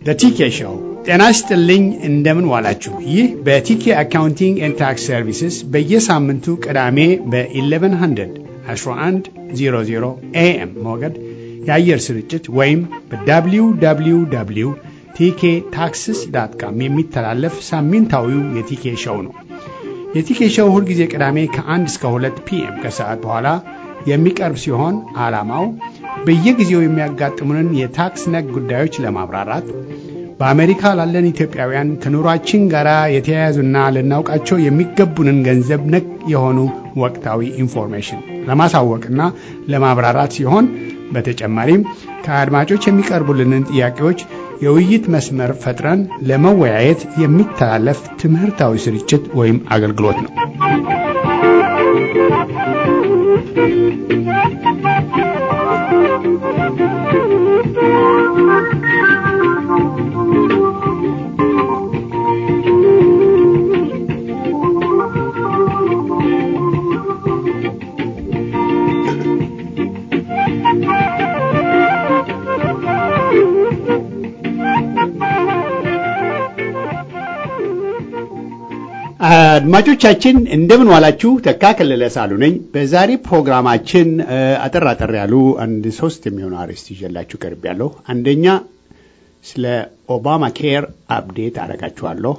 በቲኬ ሾው ጤና ይስጥልኝ። እንደምን ዋላችሁ? ይህ በቲኬ አካውንቲንግ ኤንድ ታክስ ሰርቪስስ በየሳምንቱ ቅዳሜ በ1100 1100 ኤኤም ሞገድ የአየር ስርጭት ወይም በwww ቲኬ ታክስስ ዳት ካም የሚተላለፍ ሳምንታዊው የቲኬ ሾው ነው። የቲኬ ሾው ሁልጊዜ ቅዳሜ ከ1 እስከ 2 ፒኤም ከሰዓት በኋላ የሚቀርብ ሲሆን ዓላማው በየጊዜው የሚያጋጥሙንን የታክስ ነክ ጉዳዮች ለማብራራት በአሜሪካ ላለን ኢትዮጵያውያን ከኑሯችን ጋር የተያያዙና ልናውቃቸው የሚገቡንን ገንዘብ ነክ የሆኑ ወቅታዊ ኢንፎርሜሽን ለማሳወቅና ለማብራራት ሲሆን በተጨማሪም ከአድማጮች የሚቀርቡልንን ጥያቄዎች የውይይት መስመር ፈጥረን ለመወያየት የሚተላለፍ ትምህርታዊ ስርጭት ወይም አገልግሎት ነው። አድማጮቻችን እንደምን ዋላችሁ። ተካ ከለለ ሳሉ ነኝ። በዛሬ ፕሮግራማችን አጠር አጠር ያሉ አንድ ሶስት የሚሆኑ አርዕስት ይዤላችሁ ቀርብ ያለሁ። አንደኛ ስለ ኦባማ ኬር አፕዴት አደርጋችኋለሁ።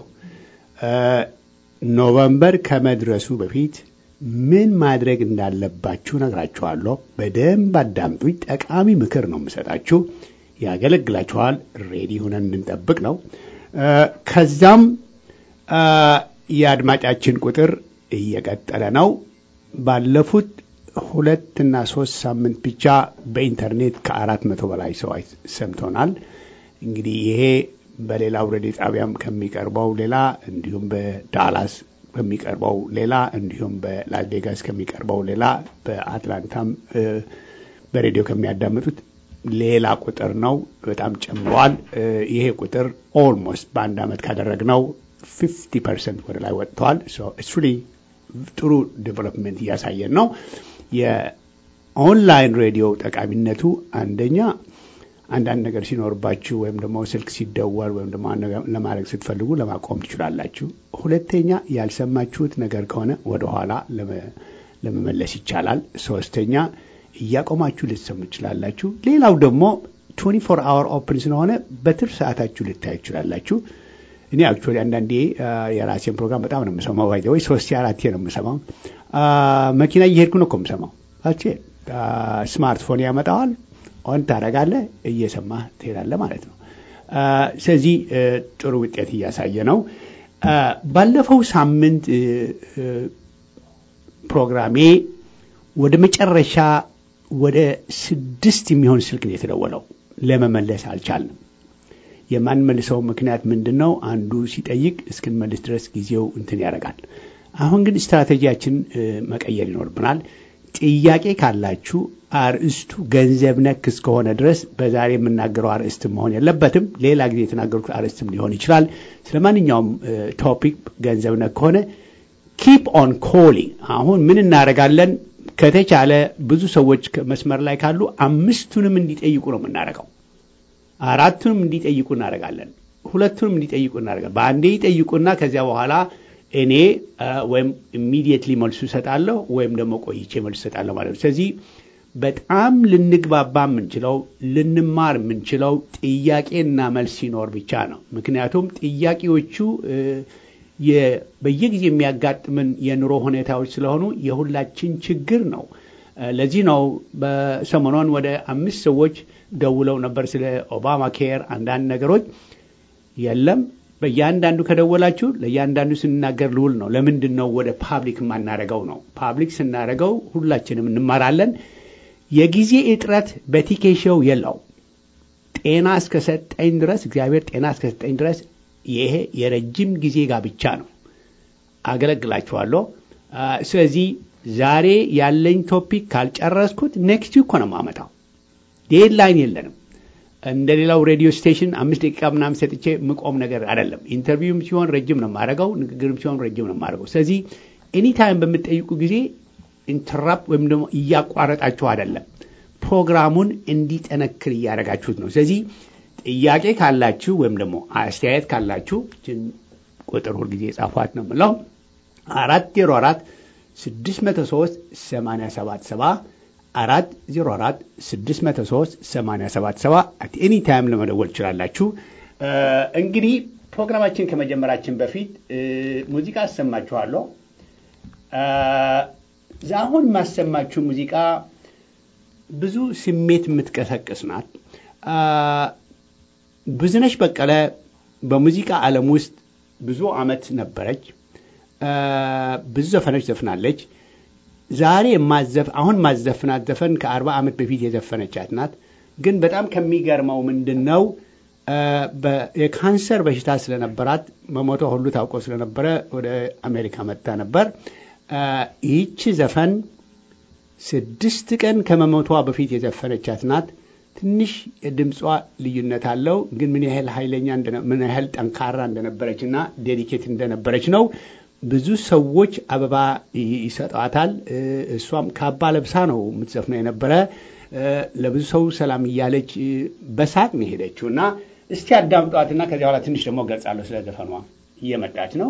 ኖቨምበር ከመድረሱ በፊት ምን ማድረግ እንዳለባችሁ ነግራችኋለሁ። በደንብ አዳምጡኝ። ጠቃሚ ምክር ነው የምሰጣችሁ። ያገለግላችኋል። ሬዲ ሆነን እንድንጠብቅ ነው። ከዛም የአድማጫችን ቁጥር እየቀጠለ ነው። ባለፉት ሁለትና ሶስት ሳምንት ብቻ በኢንተርኔት ከአራት መቶ በላይ ሰው ሰምቶናል። እንግዲህ ይሄ በሌላው ሬዲዮ ጣቢያም ከሚቀርበው ሌላ እንዲሁም በዳላስ ከሚቀርበው ሌላ እንዲሁም በላስ ቬጋስ ከሚቀርበው ሌላ በአትላንታም በሬዲዮ ከሚያዳምጡት ሌላ ቁጥር ነው። በጣም ጨምሯል። ይሄ ቁጥር ኦልሞስት በአንድ ዓመት ካደረግነው ፊፍቲ ፐርሰንት ወደ ላይ ወጥተዋል። ሪ ጥሩ ዴቨሎፕመንት እያሳየን ነው። የኦንላይን ሬዲዮ ጠቃሚነቱ አንደኛ አንዳንድ ነገር ሲኖርባችሁ ወይም ደግሞ ስልክ ሲደወል ወይም ደግሞ ለማድረግ ስትፈልጉ ለማቆም ትችላላችሁ። ሁለተኛ ያልሰማችሁት ነገር ከሆነ ወደኋላ ለመመለስ ይቻላል። ሶስተኛ እያቆማችሁ ልትሰሙ ትችላላችሁ። ሌላው ደግሞ 24 አወር ኦፕን ስለሆነ በትርፍ ሰዓታችሁ ልታዩ ትችላላችሁ። እኔ አክቹዋሊ አንዳንዴ የራሴን ፕሮግራም በጣም ነው የምሰማው። ባይ ወይ ሶስት አራቴ ነው የምሰማው። መኪና እየሄድኩ ነው እኮ የምሰማው። ስማርትፎን ያመጣዋል፣ ኦን ታደርጋለህ፣ እየሰማህ ትሄዳለህ ማለት ነው። ስለዚህ ጥሩ ውጤት እያሳየ ነው። ባለፈው ሳምንት ፕሮግራሜ ወደ መጨረሻ ወደ ስድስት የሚሆን ስልክ ነው የተደወለው። ለመመለስ አልቻልንም። የማንመልሰው ምክንያት ምንድን ነው? አንዱ ሲጠይቅ እስክንመልስ ድረስ ጊዜው እንትን ያደርጋል። አሁን ግን ስትራቴጂያችን መቀየር ይኖርብናል። ጥያቄ ካላችሁ አርእስቱ ገንዘብ ነክ እስከሆነ ድረስ በዛሬ የምናገረው አርእስት መሆን የለበትም። ሌላ ጊዜ የተናገሩት አርእስትም ሊሆን ይችላል። ስለ ማንኛውም ቶፒክ ገንዘብ ነክ ከሆነ ኪፕ ኦን ኮሊንግ። አሁን ምን እናደርጋለን? ከተቻለ ብዙ ሰዎች መስመር ላይ ካሉ አምስቱንም እንዲጠይቁ ነው የምናደርገው። አራቱንም እንዲጠይቁ እናደርጋለን። ሁለቱንም እንዲጠይቁ እናደርጋለን። በአንዴ ይጠይቁና ከዚያ በኋላ እኔ ወይም ኢሚዲየትሊ መልሱ እሰጣለሁ ወይም ደግሞ ቆይቼ መልሱ እሰጣለሁ ማለት ነው። ስለዚህ በጣም ልንግባባ የምንችለው ልንማር የምንችለው ጥያቄና መልስ ሲኖር ብቻ ነው። ምክንያቱም ጥያቄዎቹ በየጊዜ የሚያጋጥምን የኑሮ ሁኔታዎች ስለሆኑ የሁላችን ችግር ነው። ለዚህ ነው በሰሞኑን ወደ አምስት ሰዎች ደውለው ነበር ስለ ኦባማ ኬር አንዳንድ ነገሮች የለም በእያንዳንዱ ከደወላችሁ ለእያንዳንዱ ስንናገር ልውል ነው። ለምንድን ነው ወደ ፓብሊክ የማናደርገው ነው? ፓብሊክ ስናደርገው ሁላችንም እንማራለን። የጊዜ እጥረት በቲኬሾው የለው። ጤና እስከሰጠኝ ድረስ እግዚአብሔር ጤና እስከሰጠኝ ድረስ ይሄ የረጅም ጊዜ ጋብቻ ነው። አገለግላችኋለሁ። ስለዚህ ዛሬ ያለኝ ቶፒክ ካልጨረስኩት ኔክስት እኮ ነው የማመጣው። ዴድላይን የለንም። እንደ ሌላው ሬዲዮ ስቴሽን አምስት ደቂቃ ምናምን ሰጥቼ ምቆም ነገር አይደለም። ኢንተርቪውም ሲሆን ረጅም ነው የማደርገው፣ ንግግርም ሲሆን ረጅም ነው የማደርገው። ስለዚህ ኤኒታይም በምትጠይቁ ጊዜ ኢንተራፕ ወይም ደግሞ እያቋረጣችሁ አይደለም፣ ፕሮግራሙን እንዲጠነክር እያደረጋችሁት ነው። ስለዚህ ጥያቄ ካላችሁ ወይም ደግሞ አስተያየት ካላችሁ ችን ቁጥር ሁልጊዜ የጻፏት ነው የምለው አራት ዜሮ አራት ስድስት መቶ ሶስት ሰማንያ ሰባት ሰባ አራት ዜሮ አራት ስድስት መቶ ሶስት ሰማንያ ሰባት ሰባ አት ኤኒ ታይም ለመደወል ትችላላችሁ። እንግዲህ ፕሮግራማችን ከመጀመራችን በፊት ሙዚቃ አሰማችኋለሁ። አሁን የማሰማችሁ ሙዚቃ ብዙ ስሜት የምትቀሰቅስ ናት። ብዙነሽ በቀለ በሙዚቃ ዓለም ውስጥ ብዙ ዓመት ነበረች። ብዙ ዘፈኖች ዘፍናለች። ዛሬ ማዘፍ አሁን ማዘፍናት ዘፈን ከአርባ ዓመት በፊት የዘፈነቻት ናት። ግን በጣም ከሚገርመው ምንድን ነው የካንሰር በሽታ ስለነበራት መሞቷ ሁሉ ታውቆ ስለነበረ ወደ አሜሪካ መጥታ ነበር። ይህቺ ዘፈን ስድስት ቀን ከመሞቷ በፊት የዘፈነቻት ናት። ትንሽ የድምጿ ልዩነት አለው፣ ግን ምን ያህል ኃይለኛ ምን ያህል ጠንካራ እንደነበረች እና ዴዲኬት እንደነበረች ነው። ብዙ ሰዎች አበባ ይሰጧታል። እሷም ካባ ለብሳ ነው የምትዘፍነው የነበረ። ለብዙ ሰው ሰላም እያለች በሳቅ ነው የሄደችው እና እስቲ አዳምጧትና ከዚያ በኋላ ትንሽ ደግሞ ገልጻለሁ ስለ ዘፈኗ። እየመጣች ነው።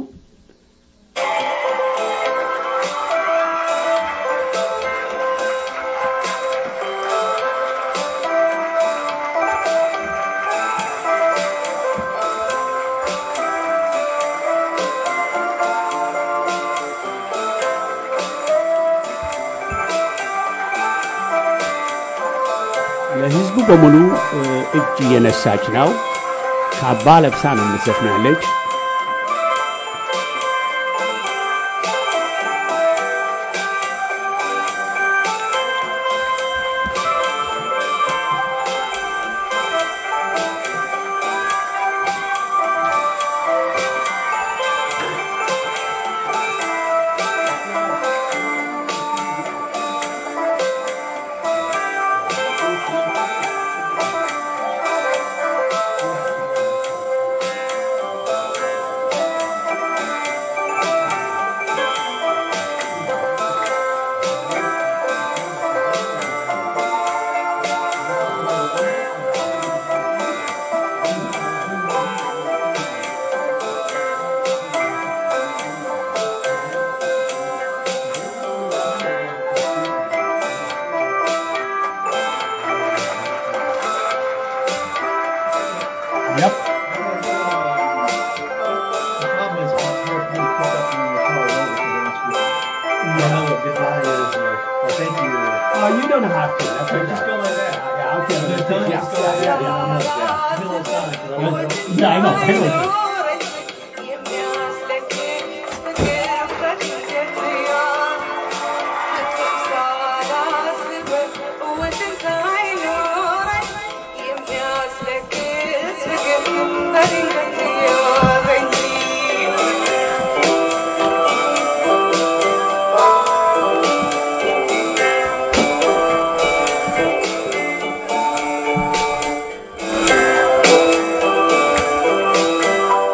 ለህዝቡ በሙሉ እጅ እየነሳች ነው። ካባ ለብሳ ነው የምትዘፍነው ያለች። Yep. The problem is it's hard for me to pick up when you're far away because I don't speak. I know what goodbye is or, or thank you or Oh, you don't have to. That's Or okay. just go like that. Yeah, okay. I'm gonna tell you yeah, just go like yeah, that. yeah, I know, yeah. yeah. I feel like Sonic, but I don't- Yeah, I know. I know. Thank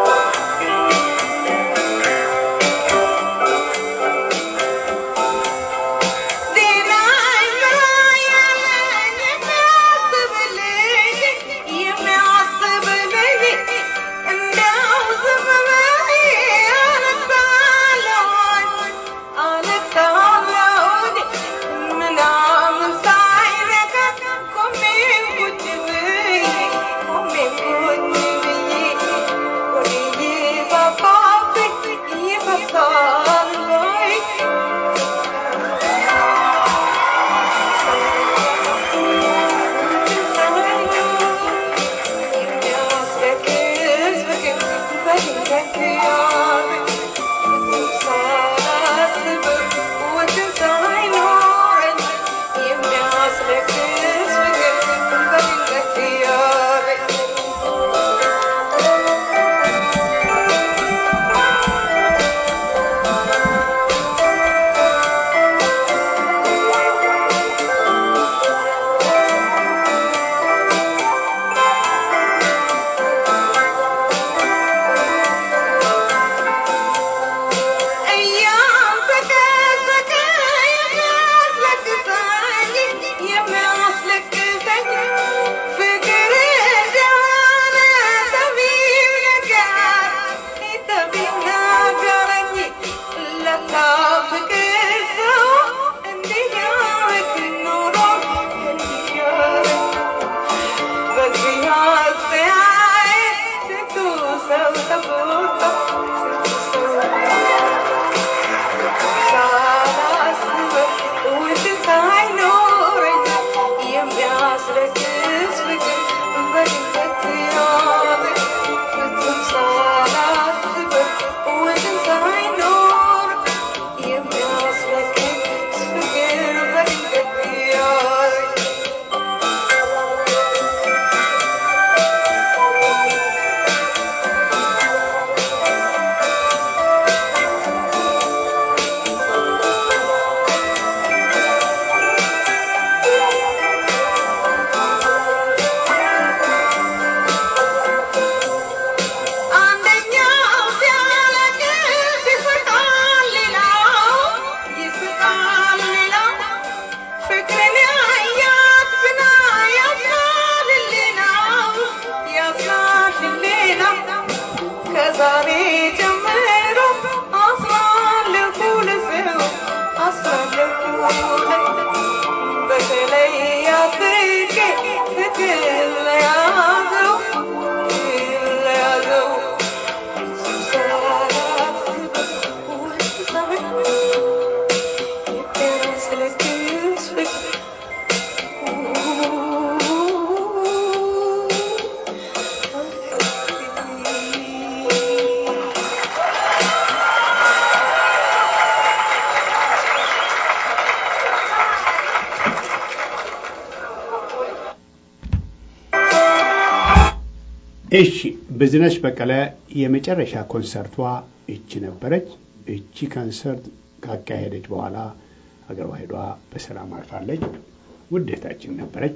እሺ ብዝነሽ በቀለ የመጨረሻ ኮንሰርቷ እቺ ነበረች። እቺ ኮንሰርት ካካሄደች በኋላ ሀገሯ ሄዷ በሰላም አርፋለች። ውዴታችን ነበረች።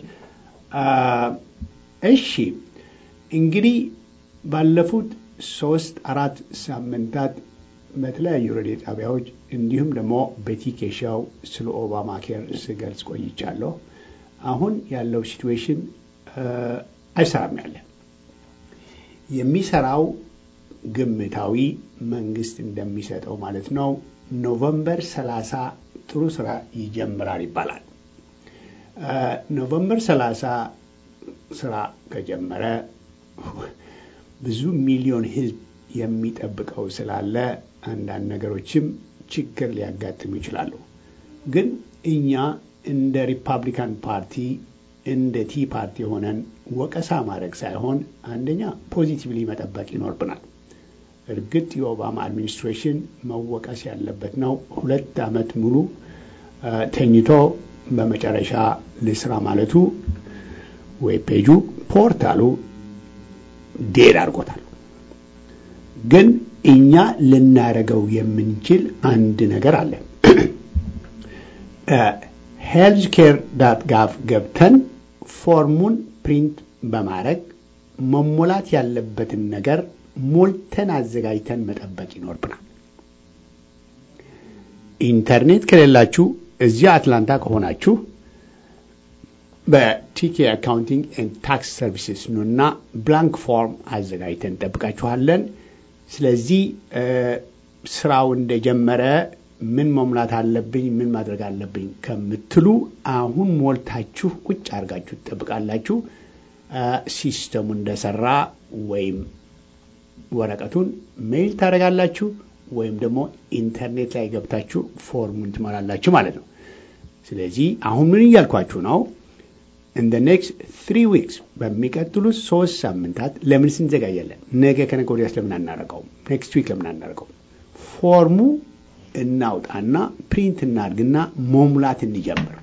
እሺ እንግዲህ ባለፉት ሶስት አራት ሳምንታት በተለያዩ ሬዲዮ ጣቢያዎች እንዲሁም ደግሞ በቲኬሻው ስለ ኦባማ ኬር ስገልጽ ቆይቻለሁ። አሁን ያለው ሲትዌሽን አይሰራም ያለ የሚሰራው ግምታዊ መንግስት እንደሚሰጠው ማለት ነው። ኖቨምበር 30 ጥሩ ስራ ይጀምራል ይባላል። ኖቨምበር 30 ስራ ከጀመረ ብዙ ሚሊዮን ህዝብ የሚጠብቀው ስላለ አንዳንድ ነገሮችም ችግር ሊያጋጥሙ ይችላሉ። ግን እኛ እንደ ሪፐብሊካን ፓርቲ እንደ ቲ ፓርቲ ሆነን ወቀሳ ማድረግ ሳይሆን አንደኛ ፖዚቲቭሊ መጠበቅ ይኖርብናል። እርግጥ የኦባማ አድሚኒስትሬሽን መወቀስ ያለበት ነው። ሁለት ዓመት ሙሉ ተኝቶ በመጨረሻ ልስራ ማለቱ ወይ ፔጁ ፖርታሉ ዴድ አድርጎታል። ግን እኛ ልናደርገው የምንችል አንድ ነገር አለ። ሄልዝ ኬር ዳት ጋቭ ገብተን ፎርሙን ፕሪንት በማድረግ መሞላት ያለበትን ነገር ሞልተን አዘጋጅተን መጠበቅ ይኖርብናል። ኢንተርኔት ከሌላችሁ እዚያ አትላንታ ከሆናችሁ በቲኬ አካውንቲንግ ኤንድ ታክስ ሰርቪስስ ኑና ብላንክ ፎርም አዘጋጅተን እንጠብቃችኋለን። ስለዚህ ስራው እንደጀመረ ምን መሙላት አለብኝ፣ ምን ማድረግ አለብኝ ከምትሉ አሁን ሞልታችሁ ቁጭ አድርጋችሁ ትጠብቃላችሁ። ሲስተሙ እንደሰራ ወይም ወረቀቱን ሜይል ታደርጋላችሁ ወይም ደግሞ ኢንተርኔት ላይ ገብታችሁ ፎርሙን ትሞላላችሁ ማለት ነው። ስለዚህ አሁን ምን እያልኳችሁ ነው? ኢን ደ ኔክስት ትሪ ዊክስ በሚቀጥሉት ሶስት ሳምንታት ለምን ስንዘጋጃለን? ነገ ከነገ ወዲያስ ለምን አናረቀውም? ኔክስት ዊክ ለምን አናረቀውም? ፎርሙ እናውጣና ፕሪንት እናድርግና መሙላት እንጀምር።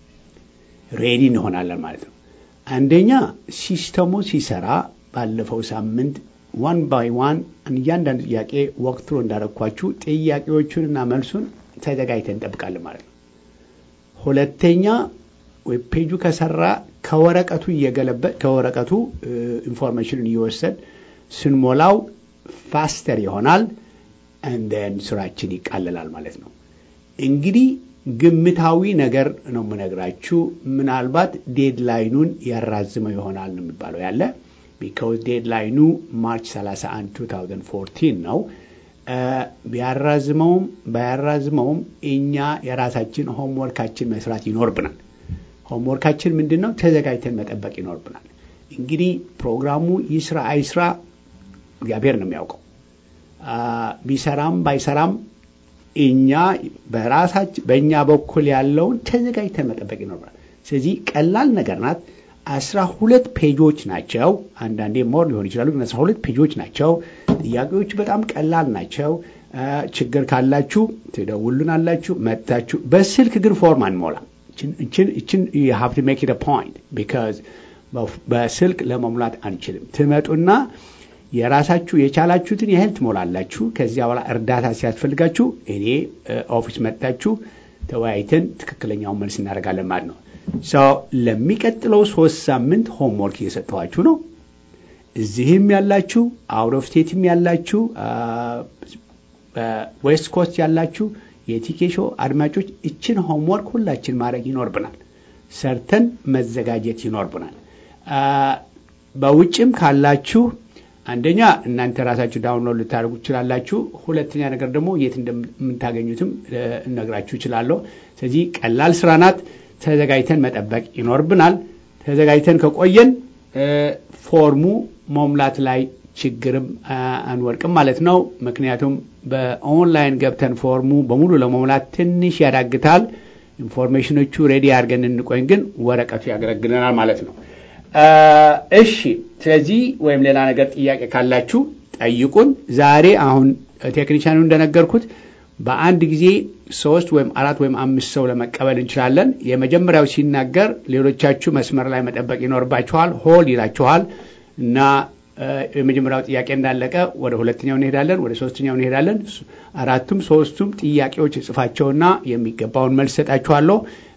ሬዲ እንሆናለን ማለት ነው። አንደኛ ሲስተሙ ሲሰራ ባለፈው ሳምንት ዋን ባይ ዋን እያንዳንዱ ጥያቄ ወቅትሮ እንዳረኳችሁ ጥያቄዎቹንና መልሱን ተዘጋጅተን እንጠብቃለን ማለት ነው። ሁለተኛ ዌብ ፔጁ ከሰራ ከወረቀቱ እየገለበጥ ከወረቀቱ ኢንፎርሜሽንን እየወሰድ ስንሞላው ፋስተር ይሆናል። እንደን ስራችን ይቃለላል ማለት ነው። እንግዲህ ግምታዊ ነገር ነው የምነግራችሁ። ምናልባት ዴድላይኑን ያራዝመው ይሆናል ነው የሚባለው ያለ ቢካውዝ ዴድላይኑ ማርች 31 2014 ነው። ቢያራዝመውም ባያራዝመውም እኛ የራሳችን ሆምወርካችን መስራት ይኖርብናል። ሆምወርካችን ምንድን ነው? ተዘጋጅተን መጠበቅ ይኖርብናል። እንግዲህ ፕሮግራሙ ይስራ አይስራ እግዚአብሔር ነው የሚያውቀው። ቢሰራም ባይሰራም እኛ በራሳችን በእኛ በኩል ያለውን ተዘጋጅተን መጠበቅ ይኖርብናል። ስለዚህ ቀላል ነገር ናት። አስራ ሁለት ፔጆች ናቸው። አንዳንዴ ሞር ሊሆን ይችላሉ፣ ግን አስራ ሁለት ፔጆች ናቸው። ጥያቄዎቹ በጣም ቀላል ናቸው። ችግር ካላችሁ ትደውሉናላችሁ መጥታችሁ። በስልክ ግን ፎርም አንሞላም። እችን ሀብ ቱ ሜክ ኢት ፖይንት ቢካዝ በስልክ ለመሙላት አንችልም። ትመጡና የራሳችሁ የቻላችሁትን ያህል ትሞላላችሁ። ከዚያ በኋላ እርዳታ ሲያስፈልጋችሁ እኔ ኦፊስ መጥታችሁ ተወያይተን ትክክለኛውን መልስ እናደርጋለን ማለት ነው። ለሚቀጥለው ሶስት ሳምንት ሆምወርክ እየሰጠኋችሁ ነው። እዚህም ያላችሁ አውት ኦፍ ስቴትም ያላችሁ ዌስት ኮስት ያላችሁ የቲኬሾ አድማጮች እችን ሆምወርክ ሁላችን ማድረግ ይኖርብናል። ሰርተን መዘጋጀት ይኖርብናል። በውጭም ካላችሁ አንደኛ እናንተ ራሳችሁ ዳውንሎድ ልታደርጉ ትችላላችሁ። ሁለተኛ ነገር ደግሞ የት እንደምታገኙትም እነግራችሁ እችላለሁ። ስለዚህ ቀላል ስራ ናት። ተዘጋጅተን መጠበቅ ይኖርብናል። ተዘጋጅተን ከቆየን ፎርሙ መሙላት ላይ ችግርም አንወድቅም ማለት ነው። ምክንያቱም በኦንላይን ገብተን ፎርሙ በሙሉ ለመሙላት ትንሽ ያዳግታል። ኢንፎርሜሽኖቹ ሬዲ አድርገን እንቆይ፣ ግን ወረቀቱ ያገለግለናል ማለት ነው። እሺ፣ ስለዚህ ወይም ሌላ ነገር ጥያቄ ካላችሁ ጠይቁን። ዛሬ አሁን ቴክኒሻኑ እንደነገርኩት በአንድ ጊዜ ሶስት ወይም አራት ወይም አምስት ሰው ለመቀበል እንችላለን። የመጀመሪያው ሲናገር ሌሎቻችሁ መስመር ላይ መጠበቅ ይኖርባችኋል። ሆል ይላችኋል እና የመጀመሪያው ጥያቄ እንዳለቀ ወደ ሁለተኛው እንሄዳለን፣ ወደ ሶስተኛው እንሄዳለን። አራቱም ሶስቱም ጥያቄዎች እጽፋቸውና የሚገባውን መልስ ሰጣችኋለሁ።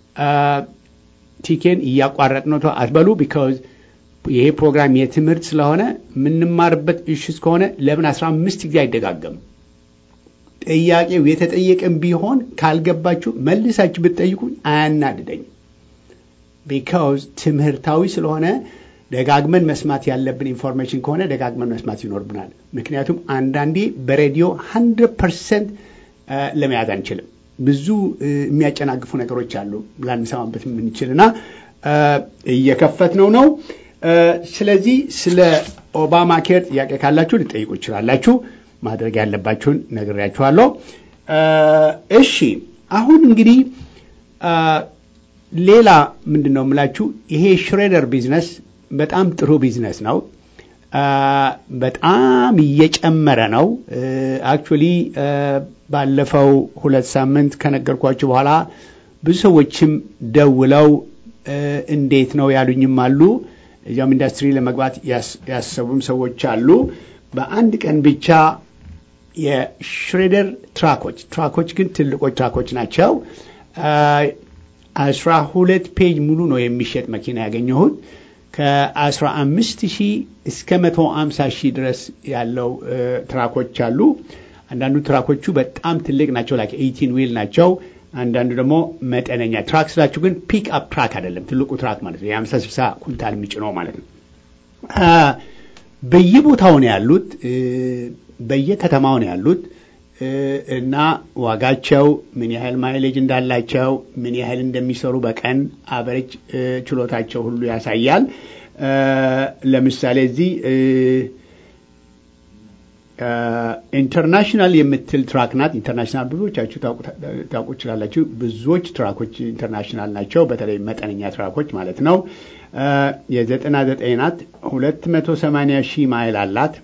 ቲኬን እያቋረጥ ነው አትበሉ። ቢካዝ ይሄ ፕሮግራም የትምህርት ስለሆነ የምንማርበት እሹ እስከሆነ ለምን አስራ አምስት ጊዜ አይደጋገም? ጥያቄው የተጠየቀም ቢሆን ካልገባችሁ መልሳችሁ ብትጠይቁኝ አያናድደኝም። ቢካዝ ትምህርታዊ ስለሆነ ደጋግመን መስማት ያለብን ኢንፎርሜሽን ከሆነ ደጋግመን መስማት ይኖርብናል። ምክንያቱም አንዳንዴ በሬዲዮ ሀንድረድ ፐርሰንት ለመያዝ አንችልም። ብዙ የሚያጨናግፉ ነገሮች አሉ ላንሰማበት የምንችልና እየከፈት ነው ነው። ስለዚህ ስለ ኦባማ ኬር ጥያቄ ካላችሁ ልጠይቁ ይችላላችሁ። ማድረግ ያለባችሁን ነግሬያችኋለሁ። እሺ አሁን እንግዲህ ሌላ ምንድን ነው የምላችሁ ይሄ ሽሬደር ቢዝነስ በጣም ጥሩ ቢዝነስ ነው። በጣም እየጨመረ ነው። አክቹዋሊ ባለፈው ሁለት ሳምንት ከነገርኳችሁ በኋላ ብዙ ሰዎችም ደውለው እንዴት ነው ያሉኝም አሉ። እዚያም ኢንዱስትሪ ለመግባት ያሰቡም ሰዎች አሉ። በአንድ ቀን ብቻ የሽሬደር ትራኮች ትራኮች ግን ትልቆች ትራኮች ናቸው። አስራ ሁለት ፔጅ ሙሉ ነው የሚሸጥ መኪና ያገኘሁት ከአስራ አምስት ሺህ እስከ መቶ አምሳ ሺህ ድረስ ያለው ትራኮች አሉ። አንዳንዱ ትራኮቹ በጣም ትልቅ ናቸው፣ ላይክ ኤይቲን ዊል ናቸው። አንዳንዱ ደግሞ መጠነኛ ትራክ ስላችሁ ግን ፒክ አፕ ትራክ አይደለም፣ ትልቁ ትራክ ማለት ነው። የአምሳ ስልሳ ኩንታል የሚጭነው ማለት ነው። በየቦታው ነው ያሉት፣ በየከተማው ነው ያሉት እና ዋጋቸው ምን ያህል ማይሌጅ እንዳላቸው ምን ያህል እንደሚሰሩ በቀን አቨሬጅ ችሎታቸው ሁሉ ያሳያል። ለምሳሌ እዚህ ኢንተርናሽናል የምትል ትራክ ናት። ኢንተርናሽናል ብዙዎቻችሁ ታውቁ ይችላላችሁ። ብዙዎች ትራኮች ኢንተርናሽናል ናቸው። በተለይ መጠነኛ ትራኮች ማለት ነው። የዘጠና ዘጠኝ ናት። ሁለት መቶ ሰማንያ ሺህ ማይል አላት።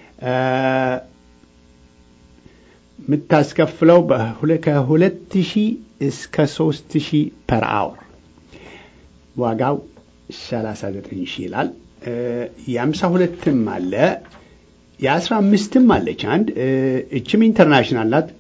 የምታስከፍለው ከሁለት ሺህ እስከ ሶስት ሺህ ፐር አወር ዋጋው ሰላሳ ዘጠኝ ሺህ ይላል። የአምሳ ሁለትም አለ የአስራ አምስትም አለች አንድ እችም ኢንተርናሽናል ናት።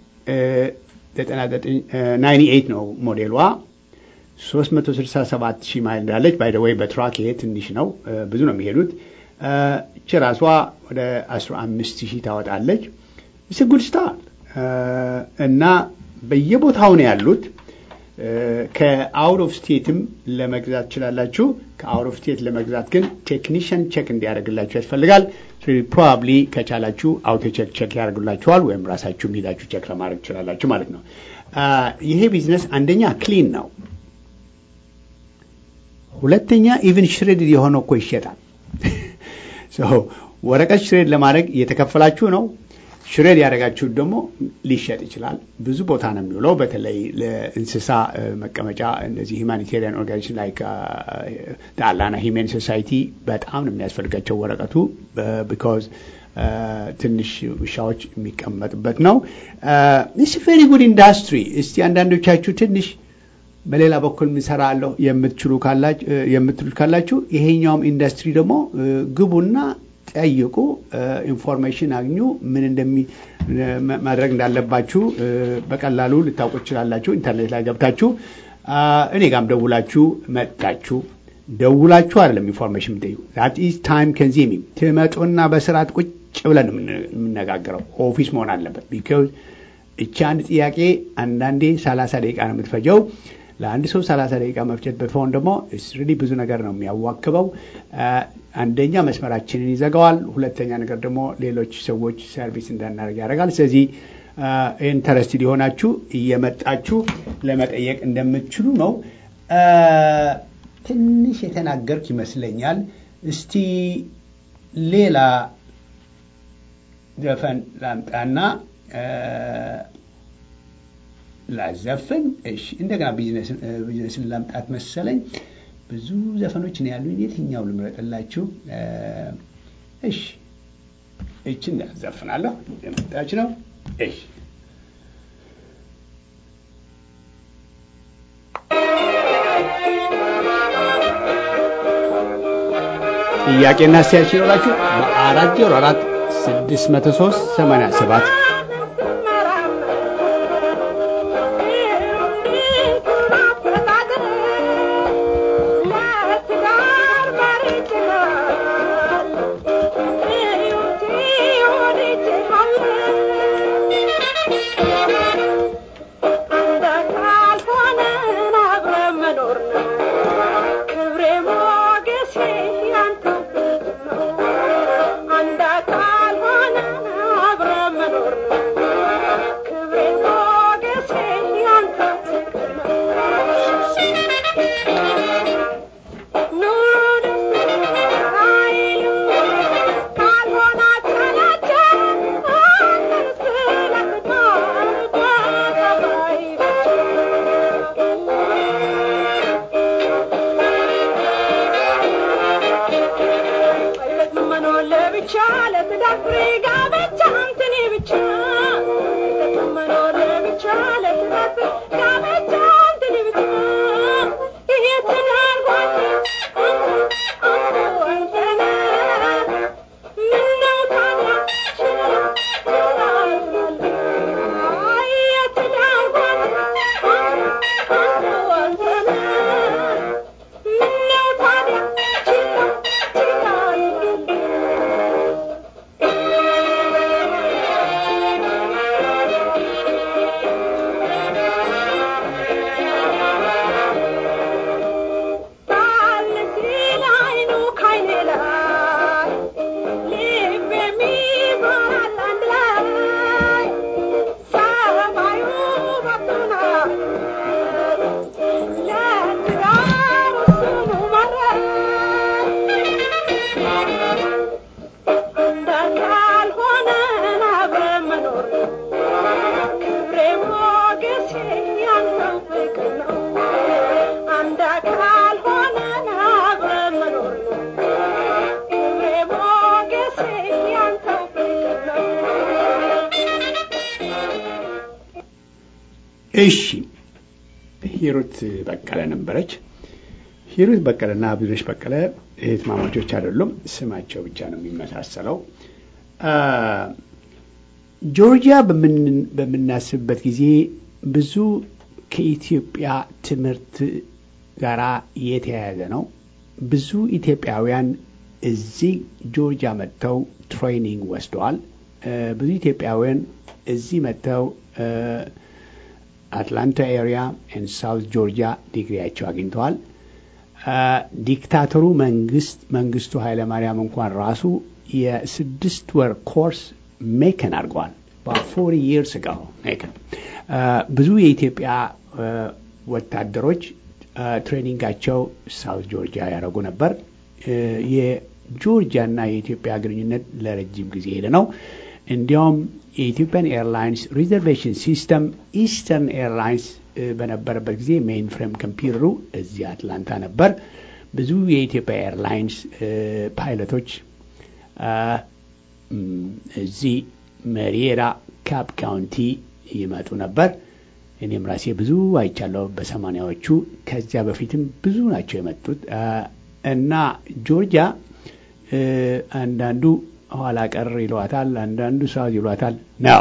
ናይንቲ ኤይት ነው ሞዴሏ። ሶስት መቶ ስልሳ ሰባት ሺህ ማይል እንዳለች ባይ ወይ በትራክ ይሄ ትንሽ ነው፣ ብዙ ነው የሚሄዱት። እች ራሷ ወደ አስራ አምስት ሺህ ታወጣለች። ስ ጉድ ስታር እና በየቦታው ነው ያሉት። ከአውት ኦፍ ስቴትም ለመግዛት ትችላላችሁ። ከአውት ኦፍ ስቴት ለመግዛት ግን ቴክኒሽያን ቼክ እንዲያደርግላችሁ ያስፈልጋል። ፕሮባብሊ ከቻላችሁ አውቶ ቼክ ቼክ ያደርጉላችኋል፣ ወይም ራሳችሁም ሄዳችሁ ቼክ ለማድረግ ትችላላችሁ ማለት ነው። ይሄ ቢዝነስ አንደኛ ክሊን ነው፣ ሁለተኛ ኢቭን ሽሬድ የሆነው እኮ ይሸጣል። ወረቀት ሽሬድ ለማድረግ እየተከፈላችሁ ነው። ሽሬድ ያደረጋችሁት ደግሞ ሊሸጥ ይችላል። ብዙ ቦታ ነው የሚውለው። በተለይ ለእንስሳ መቀመጫ እነዚህ ሂማኒቴሪያን ኦርጋኒዜሽን ላይ አላና ሂሜን ሶሳይቲ በጣም ነው የሚያስፈልጋቸው ወረቀቱ ቢካዝ ትንሽ ውሻዎች የሚቀመጥበት ነው። ስ ቬሪ ጉድ ኢንዱስትሪ። እስቲ አንዳንዶቻችሁ ትንሽ በሌላ በኩል ምሰራለሁ የምትሉት ካላችሁ ይሄኛውም ኢንዱስትሪ ደግሞ ግቡና ጠይቁ፣ ኢንፎርሜሽን አግኙ። ምን እንደሚ ማድረግ እንዳለባችሁ በቀላሉ ልታውቁ ትችላላችሁ። ኢንተርኔት ላይ ገብታችሁ እኔ ጋም ደውላችሁ መጣችሁ ደውላችሁ አይደለም ኢንፎርሜሽን የምጠይቁ ዛት ኢዝ ታይም ከንዚሚንግ ትመጡና በስርዓት ቁጭ ብለን የምነጋገረው ኦፊስ መሆን አለበት። ቢካዝ እቺ አንድ ጥያቄ አንዳንዴ ሰላሳ ደቂቃ ነው የምትፈጀው። ለአንድ ሰው ሰላሳ ደቂቃ መፍጀት በፎን ደግሞ ሪሊ ብዙ ነገር ነው የሚያዋክበው። አንደኛ መስመራችንን ይዘጋዋል፣ ሁለተኛ ነገር ደግሞ ሌሎች ሰዎች ሰርቪስ እንዳናደርግ ያደርጋል። ስለዚህ ኢንተረስትድ የሆናችሁ እየመጣችሁ ለመጠየቅ እንደምትችሉ ነው። ትንሽ የተናገርክ ይመስለኛል። እስቲ ሌላ ዘፈን ላምጣና ላዘፍን። እሺ፣ እንደገና ቢዝነስን ላምጣት መሰለኝ። ብዙ ዘፈኖች ነው ያሉኝ። የትኛው ልምረጥላችሁ? እሺ፣ እችን ያዘፍናለሁ። የመጣች ነው። እሺ ጥያቄና አስተያየት ሲኖራችሁ በአራት ዜሮ አራት ስድስት መቶ ሶስት ሰማንያ ሰባት እሺ ሂሩት በቀለ ነበረች። ሂሩት በቀለና ብዙነሽ በቀለ እህትማማቾች አይደሉም፣ ስማቸው ብቻ ነው የሚመሳሰለው። ጆርጂያ በምናስብበት ጊዜ ብዙ ከኢትዮጵያ ትምህርት ጋር የተያያዘ ነው። ብዙ ኢትዮጵያውያን እዚህ ጆርጂያ መጥተው ትሬኒንግ ወስደዋል። ብዙ ኢትዮጵያውያን እዚህ መጥተው አትላንታ ኤሪያ ኤንድ ሳውት ጆርጂያ ዲግሪያቸው አግኝተዋል። ዲክታተሩ መንግስት መንግስቱ ኃይለማርያም እንኳን ራሱ የስድስት ወር ኮርስ ሜከን አድርገዋል። ፎር ይርስ ጋር ሜከን ብዙ የኢትዮጵያ ወታደሮች ትሬኒንጋቸው ሳውት ጆርጂያ ያደረጉ ነበር። የጆርጂያ እና የኢትዮጵያ ግንኙነት ለረጅም ጊዜ ሄደ ነው። እንዲያውም የኢትዮጵያን ኤርላይንስ ሪዘርቬሽን ሲስተም ኢስተርን ኤርላይንስ በነበረበት ጊዜ ሜይን ፍሬም ኮምፒውተሩ እዚህ አትላንታ ነበር። ብዙ የኢትዮጵያ ኤርላይንስ ፓይለቶች እዚህ መሪራ ካፕ ካውንቲ ይመጡ ነበር። እኔም ራሴ ብዙ አይቻለሁ በሰማኒያዎቹ። ከዚያ በፊትም ብዙ ናቸው የመጡት እና ጆርጂያ አንዳንዱ ኋላ ቀር ይሏታል፣ አንዳንዱ ሳውዝ ይሏታል ነው።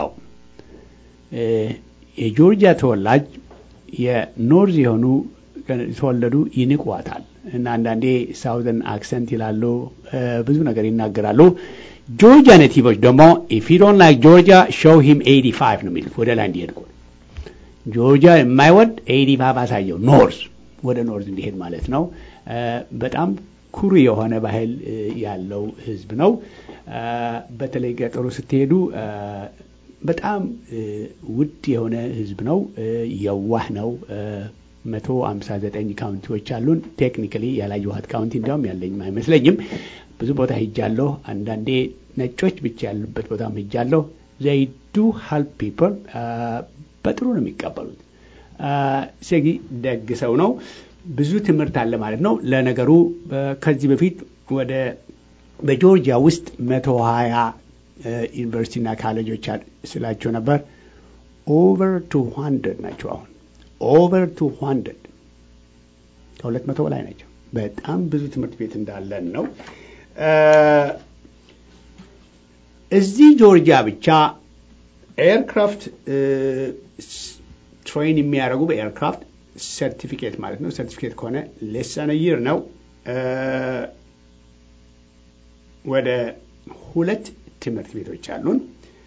የጆርጂያ ተወላጅ የኖርዝ የሆኑ የተወለዱ ይንቋታል እና አንዳንዴ ሳውዘን አክሰንት ይላሉ፣ ብዙ ነገር ይናገራሉ። ጆርጂያ ኔቲቮች ደግሞ ኢፍ ዩ ዶንት ላይክ ጆርጂያ ሾው ሂም ኤይቲ ፋይቭ ነው የሚሉት ወደ ላይ እንዲሄድ ጆርጂያ የማይወድ ኤይቲ ፋይቭ አሳየው ኖርዝ ወደ ኖርዝ እንዲሄድ ማለት ነው። በጣም ኩሩ የሆነ ባህል ያለው ህዝብ ነው። በተለይ ገጠሩ ስትሄዱ በጣም ውድ የሆነ ህዝብ ነው። የዋህ ነው። መቶ አምሳ ዘጠኝ ካውንቲዎች አሉን። ቴክኒካሊ ያላየኋት ካውንቲ እንዲያውም ያለኝም አይመስለኝም። ብዙ ቦታ ሂጃለሁ። አንዳንዴ ነጮች ብቻ ያሉበት ቦታም ሂጃለሁ። ዘይ ዱ ሀልፕ ፒፕል በጥሩ ነው የሚቀበሉት። ሴጊ ደግ ሰው ነው። ብዙ ትምህርት አለ ማለት ነው። ለነገሩ ከዚህ በፊት ወደ በጆርጂያ ውስጥ መቶ ሀያ ዩኒቨርሲቲና ካሌጆች ስላቸው ነበር። ኦቨር ቱ ሀንድረድ ናቸው አሁን ኦቨር ቱ ሀንድረድ ከሁለት መቶ በላይ ናቸው። በጣም ብዙ ትምህርት ቤት እንዳለን ነው። እዚህ ጆርጂያ ብቻ ኤርክራፍት ትሬን የሚያደርጉ በኤርክራፍት ሰርቲፊኬት ማለት ነው። ሰርቲፊኬት ከሆነ ሌሰን ይር ነው። ወደ ሁለት ትምህርት ቤቶች አሉን።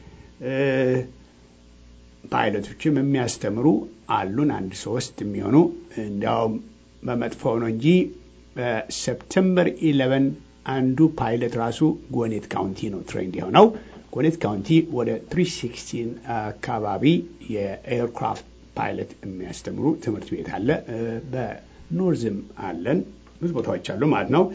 ፓይለቶችም የሚያስተምሩ አሉን። አንድ ሶስት የሚሆኑ እንዲያውም በመጥፎ ነው እንጂ በሰፕተምበር ኢለቨን አንዱ ፓይለት ራሱ ጎኔት ካውንቲ ነው ትሬንድ የሆነው። ጎኔት ካውንቲ ወደ ትሪ ሲክስቲን አካባቢ የኤርክራፍት ፓይለት የሚያስተምሩ ትምህርት ቤት አለ። በኖርዝም አለን፣ ብዙ ቦታዎች አሉ ማለት ነው።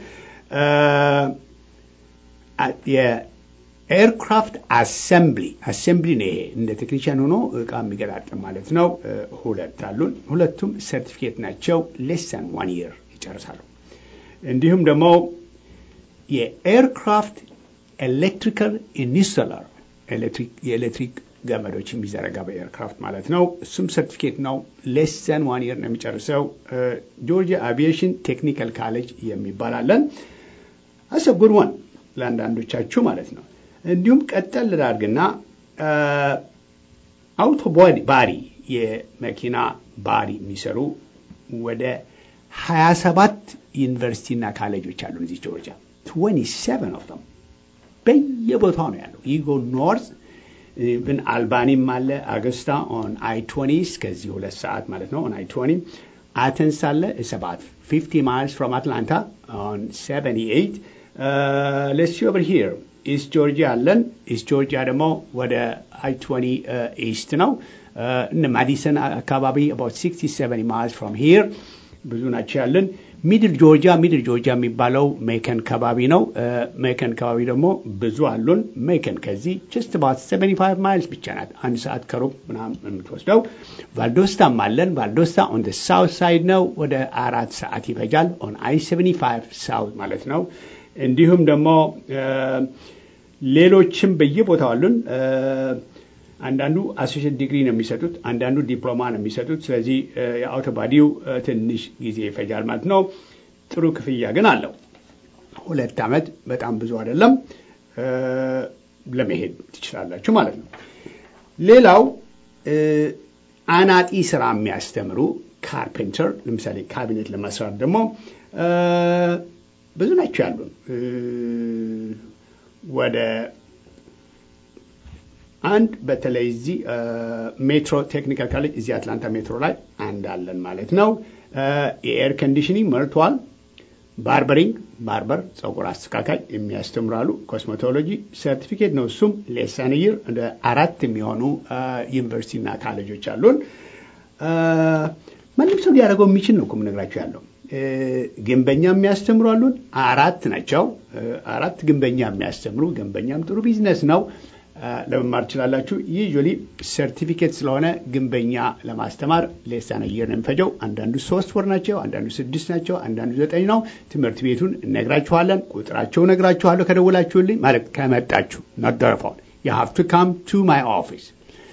የኤርክራፍት አሰምብሊ አሰምብሊ ነው ይሄ እንደ ቴክኒሽያን ሆኖ እቃ የሚገጣጥም ማለት ነው። ሁለት አሉን። ሁለቱም ሰርቲፊኬት ናቸው። ሌሰን ዋን ይር ይጨርሳሉ። እንዲሁም ደግሞ የኤርክራፍት ኤሌክትሪካል ኢንስቶለር የኤሌክትሪክ ገመዶች የሚዘረጋ በኤርክራፍት ማለት ነው። እሱም ሰርቲፊኬት ነው። ሌሰን ዋን ይር ነው የሚጨርሰው። ጆርጂያ አቪዬሽን ቴክኒካል ካሌጅ የሚባል አለን። አሰ ጉድ ዋን ለአንዳንዶቻችሁ ማለት ነው። እንዲሁም ቀጠል ላድርግና አውቶ ባሪ የመኪና ባሪ የሚሰሩ ወደ 27 ዩኒቨርሲቲና ካሌጆች አሉ እዚህ ጆርጂያ 27 ኦፍ them በየቦታው ነው ያለው። ይጎ ኖርዝ ብን አልባኒም አለ አገስታ ኦን አይ ቶኒ እስከዚህ ሁለት ሰዓት ማለት ነው ኦን አይ ቶኒ አተንስ አለ ሰባት 50 ማይልስ ፍሮም አትላንታ ኦን 78 ሌትስ ሲ ኦቨር ሂር ኢስት ጆርጂያ አለን። ኢስት ጆርጂያ ደግሞ ወደ አይ ቶኒ ኢስት ነው። እነ ማዲሰን አካባቢ አባውት 67 ማይልስ ፍሮም ሂር ብዙ ናቸው ያለን። ሚድል ጆርጂያ ሚድል ጆርጂያ የሚባለው ሜከን ከባቢ ነው። ሜከን ከባቢ ደግሞ ብዙ አሉን። ሜከን ከዚህ ጀስት አባት 75 ማይልስ ብቻ ናት፣ አንድ ሰዓት ከሩብ ምናምን የምትወስደው። ቫልዶስታም አለን። ቫልዶስታ ኦን ደ ሳውት ሳይድ ነው፣ ወደ አራት ሰዓት ይፈጃል። ኦን አይ 75 ሳውት ማለት ነው። እንዲሁም ደግሞ ሌሎችም በየቦታው አሉን። አንዳንዱ አሶሽት ዲግሪ ነው የሚሰጡት፣ አንዳንዱ ዲፕሎማ ነው የሚሰጡት። ስለዚህ የአውቶባዲው ትንሽ ጊዜ ይፈጃል ማለት ነው። ጥሩ ክፍያ ግን አለው። ሁለት ዓመት በጣም ብዙ አይደለም። ለመሄድ ትችላላችሁ ማለት ነው። ሌላው አናጢ ስራ የሚያስተምሩ ካርፔንተር፣ ለምሳሌ ካቢኔት ለመስራት ደግሞ ብዙ ናቸው ያሉን ወደ አንድ በተለይ እዚህ ሜትሮ ቴክኒካል ካሌጅ እዚህ አትላንታ ሜትሮ ላይ አንድ አለን ማለት ነው። የኤር ኮንዲሽኒንግ መርቷል። ባርበሪንግ ባርበር ጸጉር አስተካካይ የሚያስተምራሉ። ኮስሜቶሎጂ ሰርቲፊኬት ነው። እሱም ሌሰን ይር እንደ አራት የሚሆኑ ዩኒቨርሲቲና ካሌጆች አሉን። ማንም ሰው ሊያደርገው የሚችል ነው እኮ የምነግራቸው ያለው ግንበኛ የሚያስተምሩ አሉን። አራት ናቸው። አራት ግንበኛ የሚያስተምሩ ግንበኛም ጥሩ ቢዝነስ ነው። ለመማር ትችላላችሁ። ዩዥዋሊ ሰርቲፊኬት ስለሆነ ግንበኛ ለማስተማር ሌሳን አየር ነው የሚፈጀው። አንዳንዱ ሶስት ወር ናቸው፣ አንዳንዱ ስድስት ናቸው፣ አንዳንዱ ዘጠኝ ነው። ትምህርት ቤቱን እነግራችኋለን። ቁጥራቸው እነግራችኋለሁ ከደውላችሁልኝ ማለት ከመጣችሁ ነደረፈውን የሀቭ ቱ ካም ቱ ማይ ኦፊስ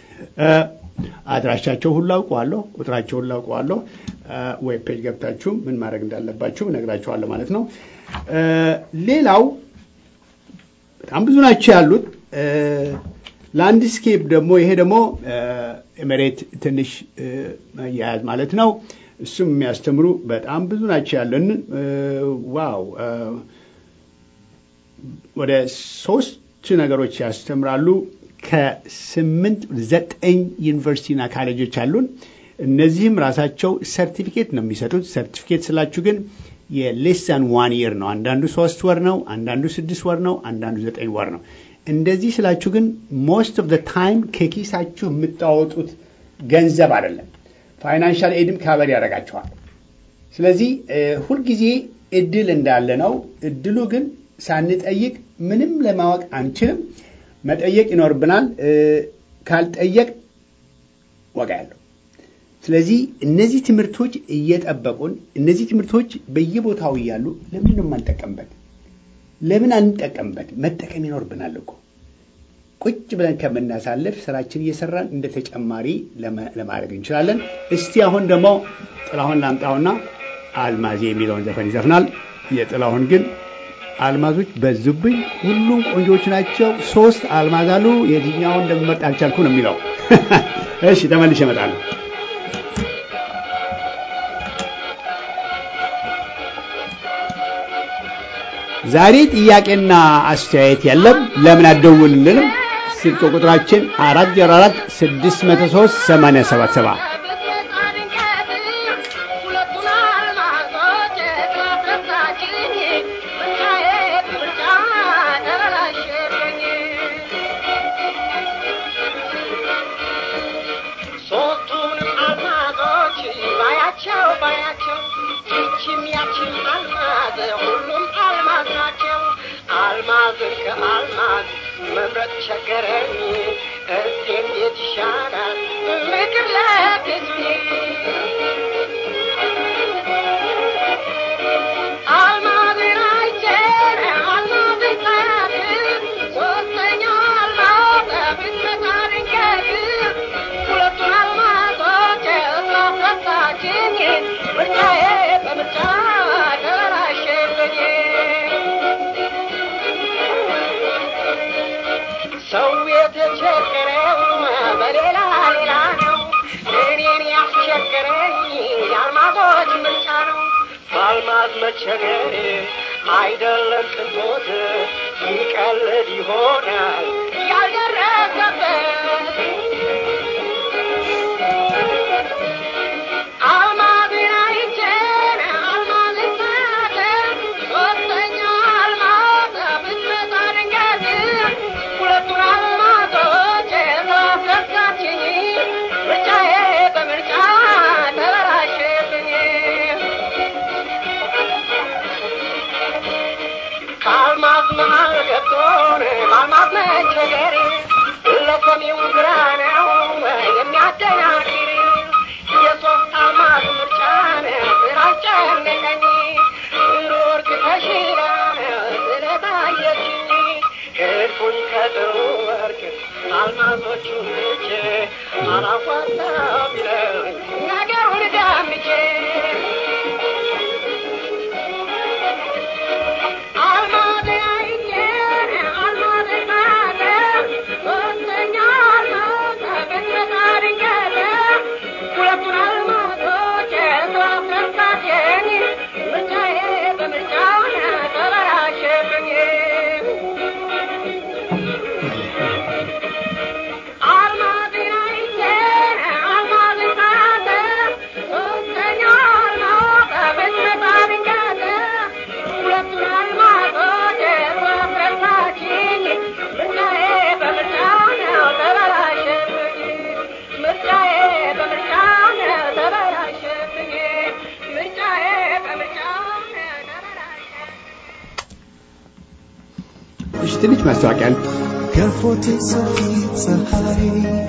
አድራሻቸው ሁሉ አውቀዋለሁ፣ ቁጥራቸው ሁሉ አውቀዋለሁ። ዌብ ፔጅ ገብታችሁ ምን ማድረግ እንዳለባችሁ እነግራችኋለሁ ማለት ነው። ሌላው በጣም ብዙ ናቸው ያሉት ላንድስኬፕ ደግሞ ይሄ ደግሞ መሬት ትንሽ መያያዝ ማለት ነው። እሱም የሚያስተምሩ በጣም ብዙ ናቸው ያለን። ዋው ወደ ሶስት ነገሮች ያስተምራሉ። ከስምንት ዘጠኝ ዩኒቨርሲቲና ካሌጆች አሉን። እነዚህም ራሳቸው ሰርቲፊኬት ነው የሚሰጡት። ሰርቲፊኬት ስላችሁ ግን የሌሰን ዋን ይር ነው። አንዳንዱ ሶስት ወር ነው፣ አንዳንዱ ስድስት ወር ነው፣ አንዳንዱ ዘጠኝ ወር ነው። እንደዚህ ስላችሁ ግን ሞስት ኦፍ ታይም ከኪሳችሁ የምታወጡት ገንዘብ አይደለም። ፋይናንሻል ኤድም ካበር ያደርጋችኋል። ስለዚህ ሁልጊዜ እድል እንዳለ ነው። እድሉ ግን ሳንጠይቅ ምንም ለማወቅ አንችልም። መጠየቅ ይኖርብናል። ካልጠየቅ ዋጋ ያለው ስለዚህ እነዚህ ትምህርቶች እየጠበቁን እነዚህ ትምህርቶች በየቦታው እያሉ ለምን ነው የማንጠቀምበት? ለምን አንጠቀምበት? መጠቀም ይኖርብናል እኮ ቁጭ ብለን ከምናሳልፍ ስራችን እየሰራን እንደ ተጨማሪ ለማድረግ እንችላለን። እስቲ አሁን ደግሞ ጥላሁን ላምጣውና አልማዜ የሚለውን ዘፈን ይዘፍናል። የጥላሁን ግን አልማዞች በዙብኝ። ሁሉም ቆንጆች ናቸው። ሶስት አልማዝ አሉ። የትኛውን እንደምመርጥ አልቻልኩ ነው የሚለው። እሺ ተመልሼ እመጣለሁ። ዛሬ ጥያቄና አስተያየት የለም። ለምን አትደውልልንም? ስልክ ቁጥራችን አራት ዜሮ አራት ስድስት መቶ ሶስት ሰማንያ ሰባት ሰባ ሶስቱንም አልማዞች ባያቸው ባያቸው ይችም ያችም አልማዝ ሁሉም አልማዝ ናቸው። አልማዝን ከአልማዝ መምረጥ ቸገረኝ። እስቲ እንዴት ይሻላል ምክር ለግሱኝ። አልማዝን አይቼ አልማዝን ሳያት ሶስተኛው አልማዝ ብትመጣ ድንገት ሁለቱን አልማዞች ስላስረሳችኝ ምርጫዬ በምርጫ ተበላሸብኝ። ሰው የተቸገረው በሌላ ሌላ ነው። እኔን ያስቸገረኝ የአልማዞች ምርጫ ነው። በአልማዝ መቸገር አይደለም ቅንጦት ይቀልድ ይሆናል ያልደረሰበት አልማዝን አይቼ አልማዝን ሳያት ሶስተኛው አልማዝ ብትመጣ ድንገት ሁለቱን አልማዞች ስላስረሳችኝ ምርጫዬ በምርጫ ተበላሸብኝ። ከአልማዝ መሃል ገብቶን በአልማዝ መቸገር ለሰሚው ግራ ነው የሚያደናግር የሶስት አልማዝ ምርጫን ስላስጨነቀኝ ሩርክ ተሽላን ስለታየችኝ ሄድኩኝ ከጥሩ ወርቅ አልማዞቹን ትቼ አላዋጣ ቢለኝ ነገሩን ዳምቼ አልማዝ አይቼ አልማዝ ሳያት ሶስተኛ አልማዝ ብትመጣ ድንገት ሁለቱን አልማዞች ስላስረሳችኝ ምርጫዬ በምርጫ ተበላሸብኝ። አልማዝን አይቼ አልማዝን ሳያት ሶስተኛ አልማዝ ብትመጣ ድንገት ሁለቱን አልማዞች ስላስረሳችኝ ምርጫዬ በምርጫ ነው ተበላሸብኝ። ምርጫዬ በምርጫ ነው ተበላሸብኝ። ምርጫዬ በምርጫ ነው ተበላሸብኝ። እሺ ትንሽ ማስታወቂያ አለ። ገፎት ሰፊ ፀሐይ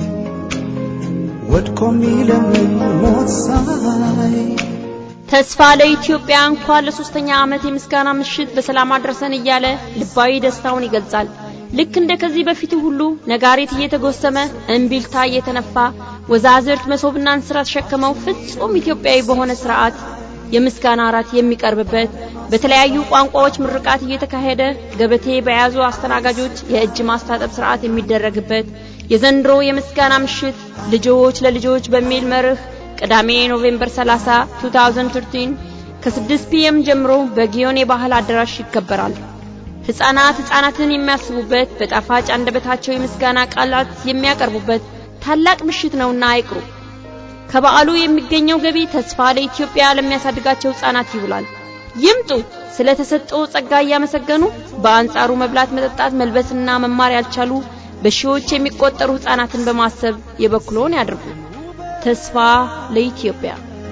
ወድቆ የሚለምን ሞት ሳይ ተስፋ ለኢትዮጵያ እንኳን ለሶስተኛ ዓመት የምስጋና ምሽት በሰላም አድረሰን እያለ ልባዊ ደስታውን ይገልጻል። ልክ እንደ ከዚህ በፊቱ ሁሉ ነጋሪት እየተጎሰመ እምቢልታ እየተነፋ ወዛዝርት መሶብና እንስራ ተሸክመው ፍጹም ኢትዮጵያዊ በሆነ ስርዓት የምስጋና እራት የሚቀርብበት በተለያዩ ቋንቋዎች ምርቃት እየተካሄደ ገበቴ በያዙ አስተናጋጆች የእጅ ማስታጠብ ስርዓት የሚደረግበት የዘንድሮ የምስጋና ምሽት ልጆች ለልጆች በሚል መርህ ቅዳሜ ኖቬምበር 30 2013 ከ6 ፒኤም ጀምሮ በጊዮን የባህል አዳራሽ ይከበራል። ህፃናት ህፃናትን የሚያስቡበት በጣፋጭ አንደበታቸው የምስጋና ቃላት የሚያቀርቡበት ታላቅ ምሽት ነውና አይቅሩ። ከበዓሉ የሚገኘው ገቢ ተስፋ ለኢትዮጵያ ለሚያሳድጋቸው ህፃናት ይውላል። ይምጡ። ስለተሰጠው ጸጋ እያመሰገኑ በአንጻሩ መብላት፣ መጠጣት፣ መልበስና መማር ያልቻሉ በሺዎች የሚቆጠሩ ህፃናትን በማሰብ የበኩሎን ያድርጉ። ተስፋ ለኢትዮጵያ።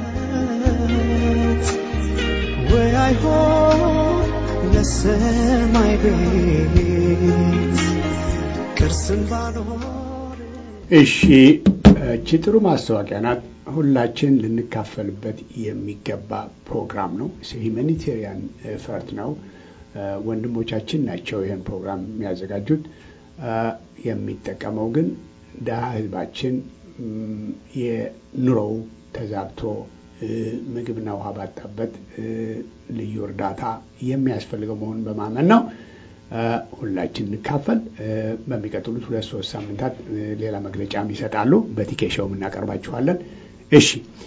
ወይ አይሆን ለሰማይ ቤት ቅርስን ባኖር እሺ እቺ ጥሩ ማስታወቂያ ናት። ሁላችን ልንካፈልበት የሚገባ ፕሮግራም ነው። ሂማኒቴሪያን ኤፈርት ነው። ወንድሞቻችን ናቸው ይህን ፕሮግራም የሚያዘጋጁት። የሚጠቀመው ግን ድሀ ህዝባችን የኑሮው ተዛብቶ ምግብና ውሃ ባጣበት ልዩ እርዳታ የሚያስፈልገው መሆኑን በማመን ነው። ሁላችን እንካፈል። በሚቀጥሉት ሁለት ሶስት ሳምንታት ሌላ መግለጫም ይሰጣሉ። በቲኬሾውም እናቀርባችኋለን። እሺ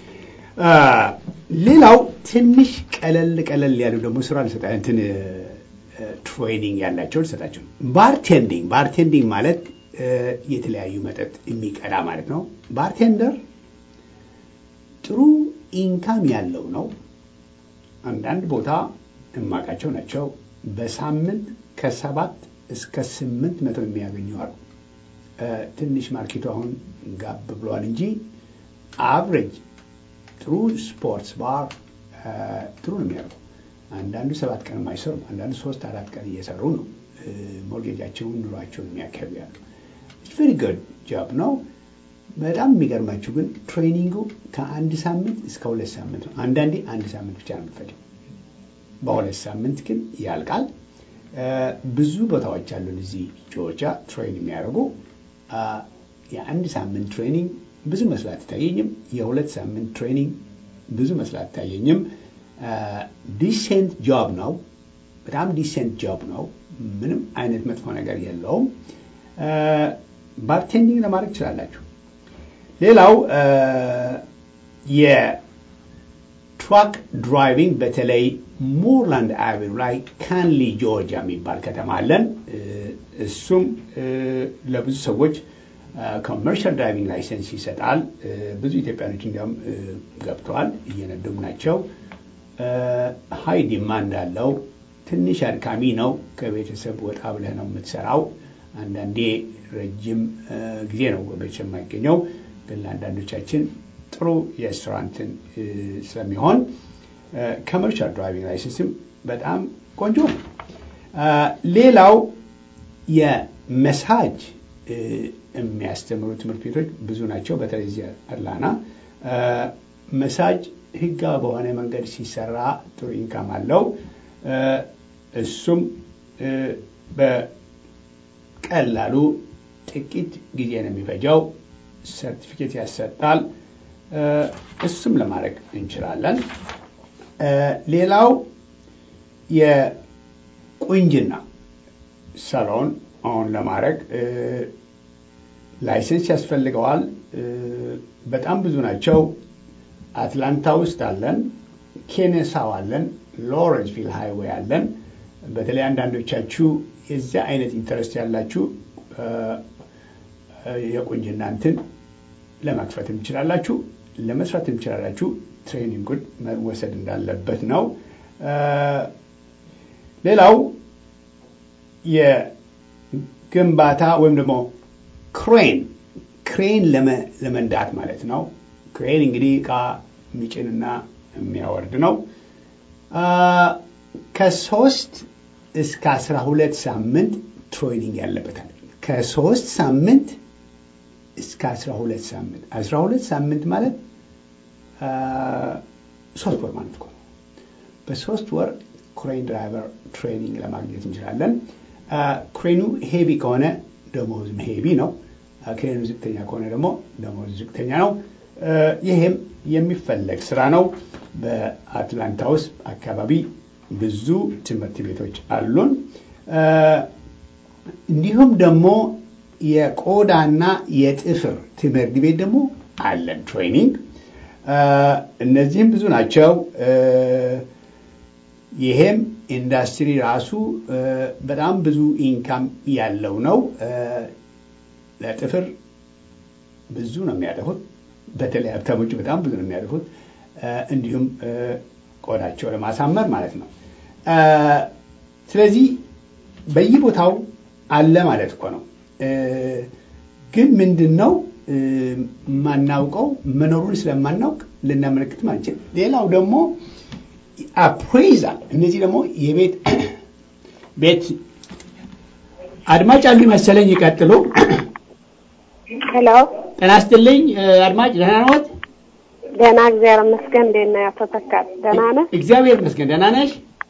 ሌላው ትንሽ ቀለል ቀለል ያሉ ደግሞ ስራ ልሰጣ እንትን ትሬኒንግ ያላቸው ልሰጣቸው። ባርቴንዲንግ ባርቴንዲንግ ማለት የተለያዩ መጠጥ የሚቀዳ ማለት ነው። ባርቴንደር ጥሩ ኢንካም ያለው ነው። አንዳንድ ቦታ እማቃቸው ናቸው። በሳምንት ከሰባት እስከ ስምንት መቶ የሚያገኙ አሉ። ትንሽ ማርኬቱ አሁን ጋብ ብሏል እንጂ አቨሬጅ ጥሩ ስፖርትስ ባር ጥሩ ነው የሚያደርጉ። አንዳንዱ ሰባት ቀን የማይሰሩ አንዳንዱ ሶስት አራት ቀን እየሰሩ ነው ሞርጌጃቸውን ኑሯቸውን የሚያካሂዱ ያሉ። ቨሪ ጉድ ጃብ ነው። በጣም የሚገርማችሁ ግን ትሬኒንጉ ከአንድ ሳምንት እስከ ሁለት ሳምንት ነው። አንዳንዴ አንድ ሳምንት ብቻ ነው የምትፈጀው። በሁለት ሳምንት ግን ያልቃል። ብዙ ቦታዎች አሉን እዚህ ጆርጂያ ትሬን የሚያደርጉ የአንድ ሳምንት ትሬኒንግ ብዙ መስላት አይታየኝም። የሁለት ሳምንት ትሬኒንግ ብዙ መስላት አይታየኝም። ዲሴንት ጆብ ነው። በጣም ዲሴንት ጆብ ነው። ምንም አይነት መጥፎ ነገር የለውም። ባርቴንዲንግ ለማድረግ ትችላላችሁ። ሌላው የትራክ ድራይቪንግ በተለይ ሞርላንድ አቬኑ ላይ ካንሊ ጆርጂያ የሚባል ከተማ አለን። እሱም ለብዙ ሰዎች ኮመርሻል ድራይቪንግ ላይሰንስ ይሰጣል። ብዙ ኢትዮጵያኖች እንዲያውም ገብተዋል፣ እየነዱም ናቸው። ሀይ ዲማንድ አለው። ትንሽ አድካሚ ነው። ከቤተሰብ ወጣ ብለህ ነው የምትሰራው። አንዳንዴ ረጅም ጊዜ ነው ቤተሰብ የማይገኘው፣ ግን ለአንዳንዶቻችን ጥሩ የሬስቶራንትን ስለሚሆን ኮመርሻል ድራይቪንግ ላይሰንስም በጣም ቆንጆ ነው። ሌላው የመሳጅ የሚያስተምሩ ትምህርት ቤቶች ብዙ ናቸው። በተለይ እዚህ አትላንታ መሳጅ ህጋዊ በሆነ መንገድ ሲሰራ ጥሩ ኢንካም አለው። እሱም በቀላሉ ጥቂት ጊዜ ነው የሚፈጀው። ሰርቲፊኬት ያሰጣል። እሱም ለማድረግ እንችላለን። ሌላው የቁንጅና ሰሎን አሁን ለማድረግ ላይሰንስ ያስፈልገዋል። በጣም ብዙ ናቸው። አትላንታ ውስጥ አለን፣ ኬኔሳው አለን፣ ሎረንስቪል ሃይዌይ አለን። በተለይ አንዳንዶቻችሁ የዚያ አይነት ኢንተረስት ያላችሁ የቁንጅና እንትን ለመክፈትም ትችላላችሁ፣ ለመስራትም ትችላላችሁ። ትሬኒንጉን መወሰድ እንዳለበት ነው። ሌላው የግንባታ ወይም ደግሞ ክሬን ክሬን ለመንዳት ማለት ነው። ክሬን እንግዲህ እቃ የሚጭንና የሚያወርድ ነው። ከሶስት እስከ አስራ ሁለት ሳምንት ትሬኒንግ ያለበታል። ከሶስት ሳምንት እስከ አስራ ሁለት ሳምንት አስራ ሁለት ሳምንት ማለት ሶስት ወር ማለት እኮ ነው። በሶስት ወር ክሬን ድራይቨር ትሬኒንግ ለማግኘት እንችላለን። ክሬኑ ሄቪ ከሆነ ደሞዝም ሄቪ ነው። ክሬኑ ዝቅተኛ ከሆነ ደግሞ ደሞዝ ዝቅተኛ ነው። ይሄም የሚፈለግ ስራ ነው። በአትላንታ ውስጥ አካባቢ ብዙ ትምህርት ቤቶች አሉን። እንዲሁም ደግሞ የቆዳና የጥፍር ትምህርት ቤት ደግሞ አለን ትሬኒንግ። እነዚህም ብዙ ናቸው። ይሄም ኢንዱስትሪ ራሱ በጣም ብዙ ኢንካም ያለው ነው። ለጥፍር ብዙ ነው የሚያጠፉት። በተለይ ሀብታሞቹ በጣም ብዙ ነው የሚያጠፉት። እንዲሁም ቆዳቸው ለማሳመር ማለት ነው። ስለዚህ በየቦታው አለ ማለት እኮ ነው። ግን ምንድን ነው የማናውቀው መኖሩን ስለማናውቅ ልናመለክትም አንችል። ሌላው ደግሞ አፕሬዛል፣ እነዚህ ደግሞ የቤት ቤት አድማጭ አሉ መሰለኝ። ይቀጥሉ። ሄሎ፣ ጤና ይስጥልኝ አድማጭ፣ ደህና ነዎት? ደህና እግዚአብሔር ይመስገን። እንዴት ነው አቶ ተካል? ደህና ነህ? እግዚአብሔር ይመስገን። ደህና ነሽ?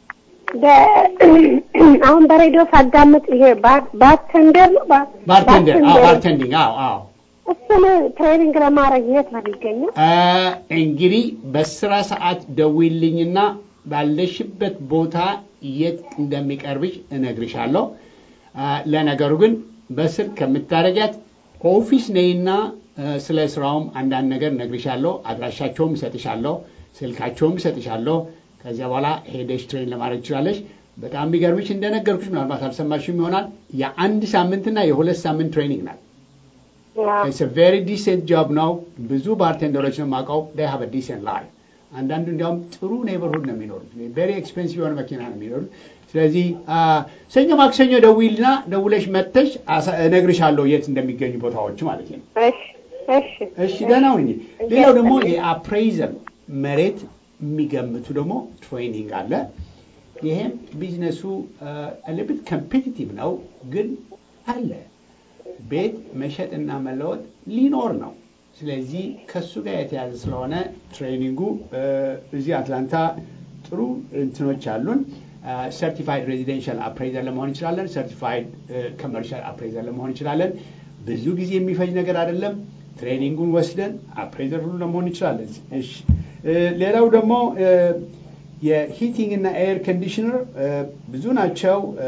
አሁን በሬዲዮ ሳዳምጥ ይሄ ባርቴንደር ነው ባርቴንደር? አዎ፣ ባርቴንዲንግ። አዎ፣ አዎ። እሱን ትሬኒንግ ለማድረግ የት ነው የሚገኘው? አ፣ እንግዲህ በስራ ሰዓት ደውይልኝና ባለሽበት ቦታ የት እንደሚቀርብሽ እነግርሻለሁ። አ፣ ለነገሩ ግን በስልክ ከምታረጊያት ኦፊስ ነይና አ፣ ስለ ስራውም አንዳንድ ነገር እነግርሻለሁ። አድራሻቸውም እሰጥሻለሁ፣ ስልካቸውም እሰጥሻለሁ። ከዚያ በኋላ ሄደሽ ትሬን ለማድረግ ትችላለሽ። በጣም የሚገርምሽ እንደነገርኩሽ ምናልባት አልሰማሽም ይሆናል የአንድ ሳምንትና የሁለት ሳምንት ትሬኒንግ ናት። ኢትስ ቬሪ ዲሴንት ጆብ ነው። ብዙ ባርቴንደሮች ነው የማውቀው ዴይ ሃቭ ዲሴንት ላይፍ። አንዳንዱ እንዲያውም ጥሩ ኔበርሁድ ነው የሚኖሩት። ቬሪ ኤክስፔንሲቭ የሆነ መኪና ነው የሚኖሩት። ስለዚህ አ፣ ሰኞ ማክሰኞ ደውይልና ደውለሽ መጥተሽ አሳ- እነግርሻለሁ የት እንደሚገኙ ቦታዎች ማለት ነው። እሺ እሺ እሺ ደህና ሁኚ። ሌላው ደግሞ የአፕሬዘር መሬት የሚገምቱ ደግሞ ትሬኒንግ አለ። ይሄም ቢዝነሱ ልብት ኮምፒቲቲቭ ነው፣ ግን አለ ቤት መሸጥና መለወጥ ሊኖር ነው። ስለዚህ ከሱ ጋር የተያዘ ስለሆነ ትሬኒንጉ እ፣ እዚህ አትላንታ ጥሩ እንትኖች አሉን። ሰርቲፋይድ ሬዚደንሻል አፕሬዘር ለመሆን እንችላለን። ሰርቲፋይድ ኮመርሻል አፕሬዘር ለመሆን እንችላለን። ብዙ ጊዜ የሚፈጅ ነገር አይደለም። ትሬኒንጉን ወስደን አፕሬዘር ሁሉ ለመሆን እንችላለን። እሺ እ፣ ሌላው ደግሞ እ፣ የሂቲንግ እና ኤር ኮንዲሽነር እ፣ ብዙ ናቸው። እ፣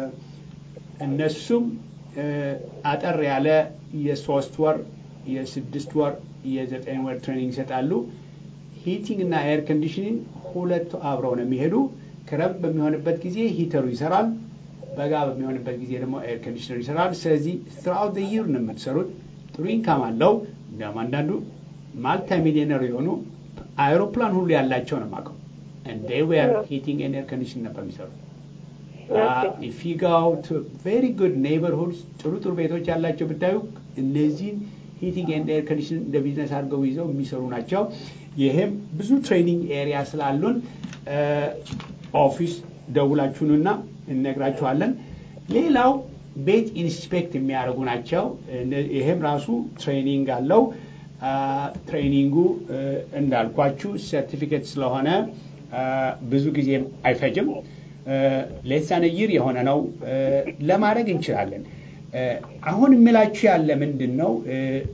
እነሱም እ፣ አጠር ያለ የሶስት ወር የስድስት ወር የዘጠኝ ወር ትሬኒንግ ይሰጣሉ። ሂቲንግ እና ኤር ኮንዲሽኒንግ ሁለቱ አብረው ነው የሚሄዱ። ክረምት በሚሆንበት ጊዜ ሂተሩ ይሰራል፣ በጋ በሚሆንበት ጊዜ ደግሞ ኤር ኮንዲሽነር ይሰራል። ስለዚህ ትራውት ይር ነው የምትሰሩት። ጥሩ ኢንካም አለው። እንዲያውም አንዳንዱ ማልታ ሚሊዮነር የሆኑ አይሮፕላን ሁሉ ያላቸው ነው የማውቀው። እንደ ዌር ሂቲንግ ኤንድ ኤር ኮንዲሽን ነበር የሚሰሩት። ኢፍ ዩ ጋው ቱ ቬሪ ጉድ ኔይበርሁድስ ጥሩ ጥሩ ቤቶች ያላቸው ብታዩ እነዚህን ሂቲንግ ኤንድ ኤር ኮንዲሽን እንደ ቢዝነስ አድርገው ይዘው የሚሰሩ ናቸው። ይሄም ብዙ ትሬኒንግ ኤሪያ ስላሉን ኦፊስ ደውላችሁንና እነግራችኋለን። ሌላው ቤት ኢንስፔክት የሚያደርጉ ናቸው። እነ- ይሄም ራሱ ትሬኒንግ አለው። አ፣ ትሬኒንጉ እ፣ እንዳልኳችሁ ሰርቲፊኬት ስለሆነ አ፣ ብዙ ጊዜም አይፈጅም። ሌሳን ይር የሆነ ነው እ፣ ለማድረግ እንችላለን። እ፣ አሁን የምላችሁ ያለ ምንድን ነው እ፣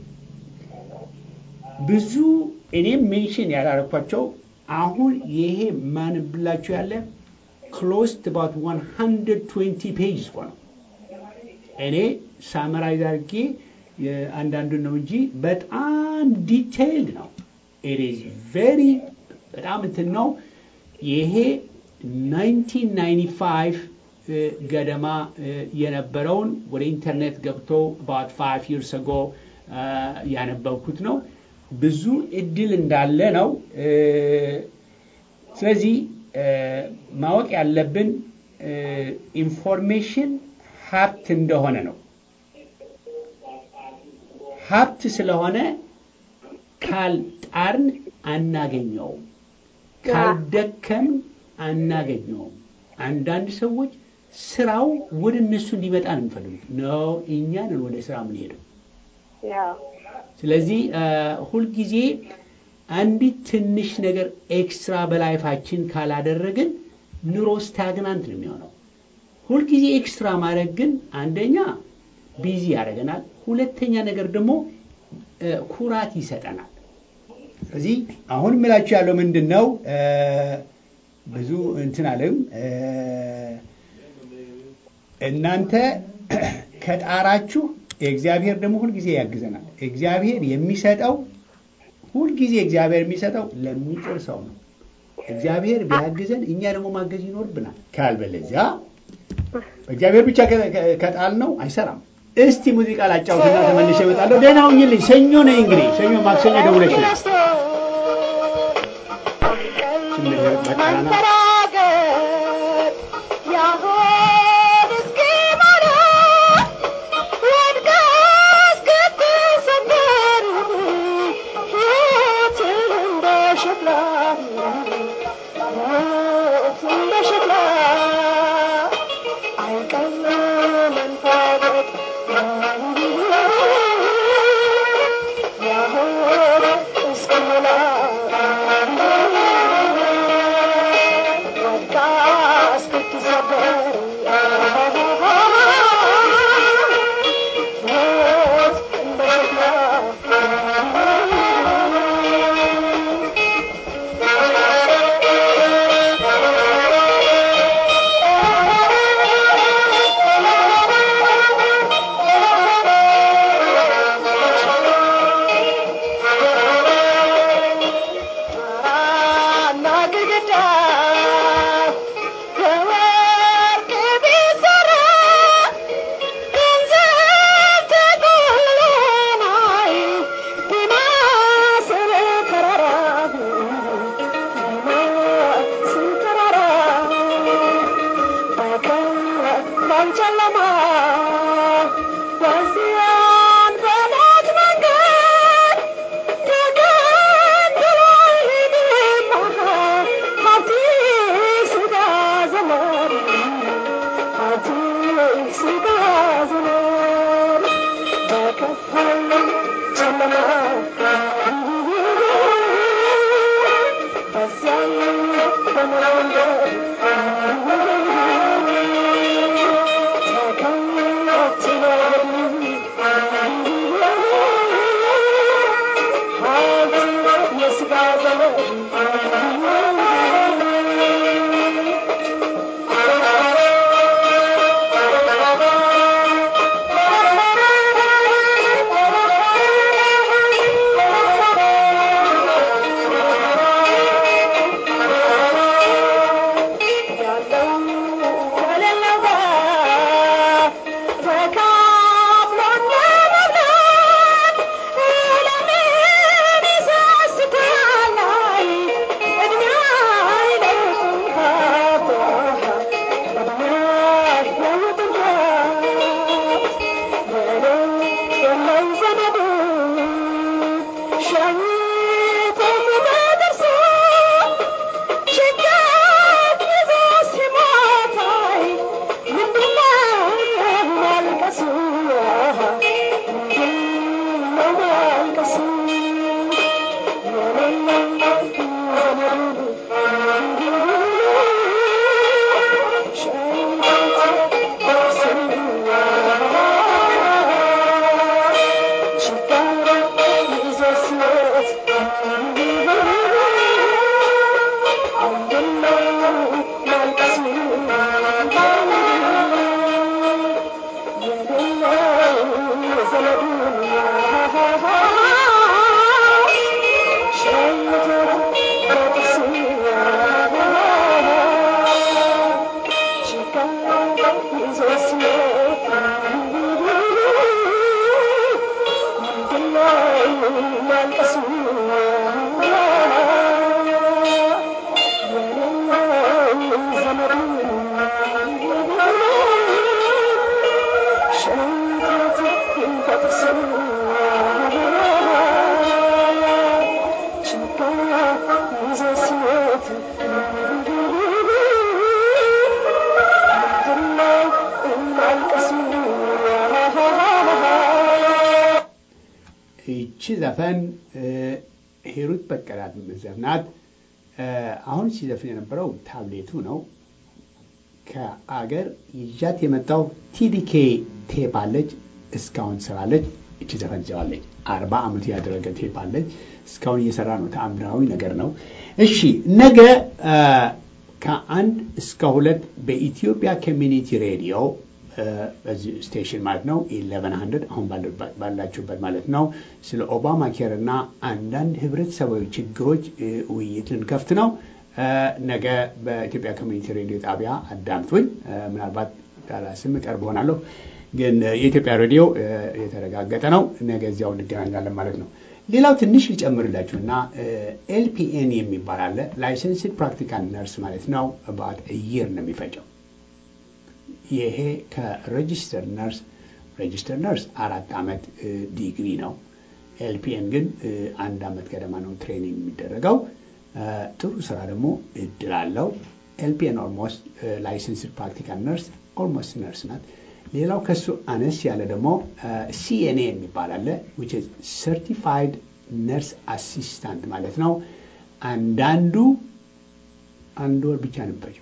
ብዙ እኔም ሜንሽን ያላረኳቸው አሁን ይሄ ማንብላችሁ ያለ ክሎስ ባት 120 ፔጅ እኮ ነው። እኔ ሳመራይዝ አድርጌ አንዳንዱን ነው እንጂ በጣም ዲቴይልድ ነው። ኢት ኢዝ ቬሪ በጣም እንትን ነው። ይሄ 1995 እ፣ ገደማ እ፣ የነበረውን ወደ ኢንተርኔት ገብቶ about five years ago እ፣ ያነበብኩት ነው። ብዙ እድል እንዳለ ነው። እ፣ ስለዚህ እ፣ ማወቅ ያለብን ኢንፎርሜሽን ሀብት እንደሆነ ነው። ሀብት ስለሆነ ካልጣርን አናገኘውም፣ ካልደከምን አናገኘውም። አንዳንድ ሰዎች ስራው ወደ እነሱ እንዲመጣ ነው የሚፈልጉት። ነው እኛንን ወደ ስራ የምንሄደው። ያው ስለዚህ አ፣ ሁልጊዜ አንዲት ትንሽ ነገር ኤክስትራ በላይፋችን ካላደረግን ኑሮ ስታግናንት ነው የሚሆነው። ሁልጊዜ ኤክስትራ ማድረግ ግን አንደኛ ቢዚ ያደርገናል፣ ሁለተኛ ነገር ደግሞ እ፣ ኩራት ይሰጠናል። ስለዚህ አሁን የምላችሁ ያለው ምንድን ነው እ፣ ብዙ እንትን አለም እ፣ እናንተ ከጣራችሁ እግዚአብሔር ደግሞ ሁልጊዜ ያግዘናል። እግዚአብሔር የሚሰጠው ሁልጊዜ እግዚአብሔር የሚሰጠው ለሚጥር ሰው ነው። እግዚአብሔር ቢያግዘን እኛ ደግሞ ማገዝ ይኖርብናል። ካልበለዚያ እግዚአብሔር ብቻ ከ- ከ- ከጣልነው አይሰራም። እስቲ ሙዚቃ ላጫውትና ተመልሼ እመጣለሁ። ደህና ሁኝልኝ። ሰኞ ነኝ እንግዲህ ሰኞ፣ ማክሰኞ ደውለሽ ነው በቃና Yeah. ይቺ ዘፈን ሂሩት በቀላት ዘፍናት። አሁን ሲዘፍን የነበረው ታብሌቱ ነው። ከአገር ይዣት የመጣው ቲዲኬ ቴፕ አለች። እስካሁን ትሰራለች። እቺ ዘፈን ይዘዋለች። አርባ ዓመቱ ያደረገ ቴፕ አለች። እስካሁን እየሰራ ነው። ተአምራዊ ነገር ነው። እሺ ነገ ከአንድ እስከ ሁለት በኢትዮጵያ ኮሚኒቲ ሬዲዮ በዚህ ስቴሽን ማለት ነው ኢሌቨን ሀንድረድ አሁን ባላችሁበት ማለት ነው ስለ ኦባማ ኬር እና አንዳንድ ህብረተሰባዊ ችግሮች ውይይት ልንከፍት ነው። ነገ በኢትዮጵያ ኮሚኒቲ ሬዲዮ ጣቢያ አዳምጡኝ። ምናልባት ዳላስም ቀርብ ሆናለሁ፣ ግን የኢትዮጵያ ሬዲዮ የተረጋገጠ ነው። ነገ እዚያው እንገናኛለን ማለት ነው። ሌላው ትንሽ ልጨምርላችሁ እና ኤልፒኤን የሚባል አለ ላይሰንስድ ፕራክቲካል ነርስ ማለት ነው። ባት እየር ነው የሚፈጨው ይሄ ከሬጂስተር ነርስ ሬጂስተር ነርስ አራት ዓመት ዲግሪ ነው። ኤልፒኤን ግን አንድ ዓመት ገደማ ነው ትሬኒንግ የሚደረገው። ጥሩ ስራ ደግሞ እድል አለው። ኤልፒኤን ኦልሞስት ላይሰንስድ ፕራክቲካል ነርስ ኦልሞስት ነርስ ናት። ሌላው ከሱ አነስ ያለ ደግሞ ሲኤንኤ የሚባል አለ ዊች ኢዝ ሰርቲፋይድ ነርስ አሲስታንት ማለት ነው። አንዳንዱ አንድ ወር ብቻ ነበረው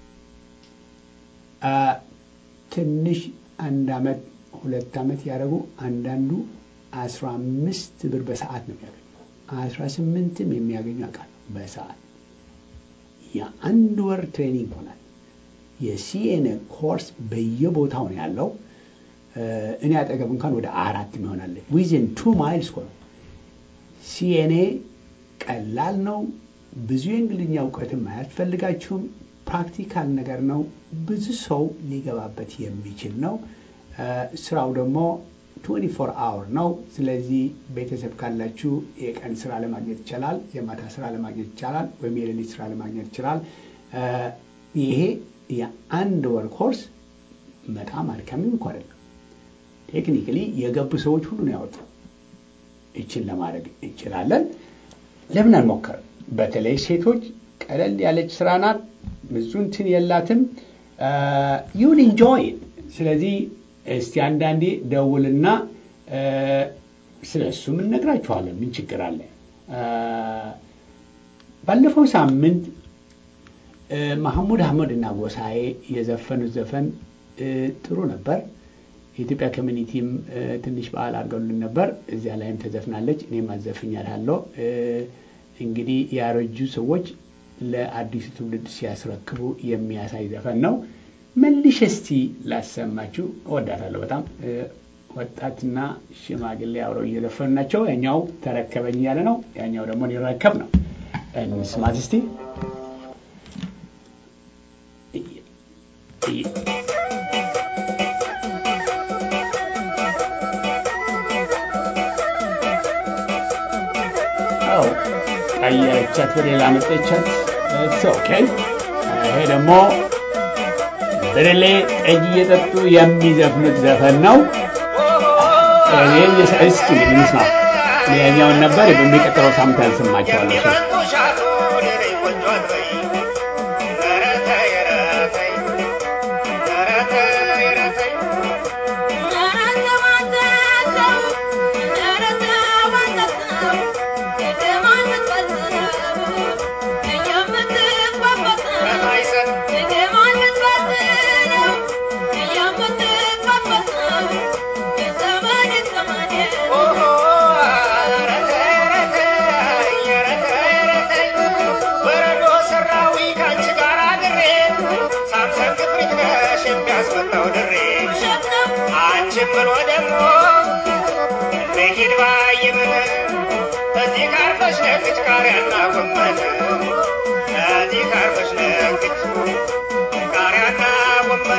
ትንሽ አንድ አመት ሁለት አመት ያደረጉ አንዳንዱ አስራ አምስት ብር በሰዓት ነው የሚያገኙ አስራ ስምንትም የሚያገኙ አውቃለሁ በሰዓት የአንድ ወር ትሬኒንግ ሆናል። የሲኤንኤ ኮርስ በየቦታው ነው ያለው። እኔ አጠገብ እንኳን ወደ አራት ይሆናል። ዊዝን ቱ ማይልስ ነው። ሲኤንኤ ቀላል ነው። ብዙ የእንግሊዝኛ እውቀትም አያስፈልጋችሁም። ፕራክቲካል ነገር ነው። ብዙ ሰው ሊገባበት የሚችል ነው። ስራው ደግሞ 24 አወር ነው። ስለዚህ ቤተሰብ ካላችሁ የቀን ስራ ለማግኘት ይቻላል፣ የማታ ስራ ለማግኘት ይቻላል፣ ወይም የሌሊት ስራ ለማግኘት ይችላል። ይሄ የአንድ ወር ኮርስ በጣም አድካሚም እኮ አይደለም። ቴክኒካሊ የገቡ ሰዎች ሁሉ ነው ያወጡ። ይችን ለማድረግ እንችላለን። ለምን አንሞክርም? በተለይ ሴቶች ቀለል ያለች ስራ ናት። ብዙ እንትን የላትም። ዩል ኢንጆይ ስለዚህ እስቲ አንዳንዴ ደውልና ስለ እሱም እነግራችኋለን። ምን ችግር አለ? ባለፈው ሳምንት መሐሙድ አህመድ እና ጎሳዬ የዘፈኑት ዘፈን ጥሩ ነበር። የኢትዮጵያ ኮሚኒቲም ትንሽ በዓል አድርገውልን ነበር። እዚያ ላይም ተዘፍናለች። እኔም አዘፍኛለሁ። እንግዲህ ያረጁ ሰዎች ለአዲሱ ትውልድ ሲያስረክቡ የሚያሳይ ዘፈን ነው። መልሼ እስቲ ላሰማችሁ። እወዳታለሁ በጣም ወጣትና ሽማግሌ አብረው እየዘፈኑ ናቸው። ያኛው ተረከበኝ ያለ ነው፣ ያኛው ደግሞ ሊረከብ ነው። እንስማት እስቲ። አዎ ቀየረቻት፣ በሌላ መጠቻት። ኦኬ ይሄ ደግሞ ብርሌ ጠጅ እየጠጡ የሚዘፍኑት ዘፈን ነው። እኔ እስኪ እንስማ። ያኛውን ነበር በሚቀጥለው ሳምንት ያልሰማቸዋለሁ። ብሎ ደግሞ መሄድ ባየመነ እዚህ ካርፈሽ ነግድ ቃሪያና ጎመን እዚህ ካርፈሽ ነግድ ቃሪያና ጎመን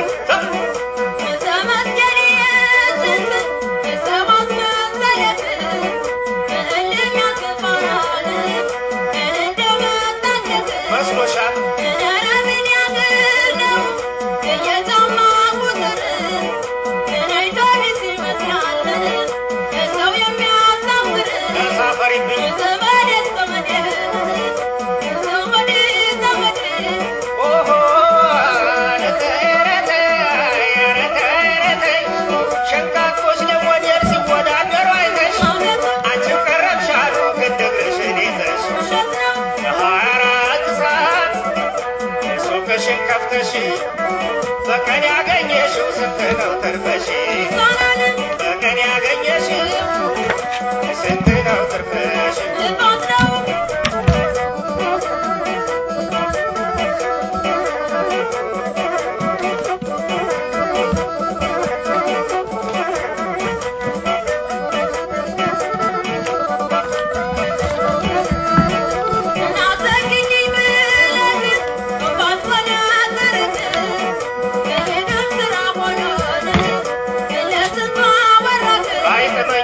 መስሎሻል ተሳፈሪብኝ ኦሆ ሸንቃቆች ደግሞ ደር ሲወዳደሩ አይተሽ አንቺም ቀረብሽ አሉ ግድግርሽን ይዘሽ ለሀያ አራት ሰዓት ሱቅሽን ከፍተሽ በቀን ያገኘሽው ስንት ነው ትርፈሽ? በቀን ያገኘሽው ስንት ነው ትርፈሽ? ባይጥመኝ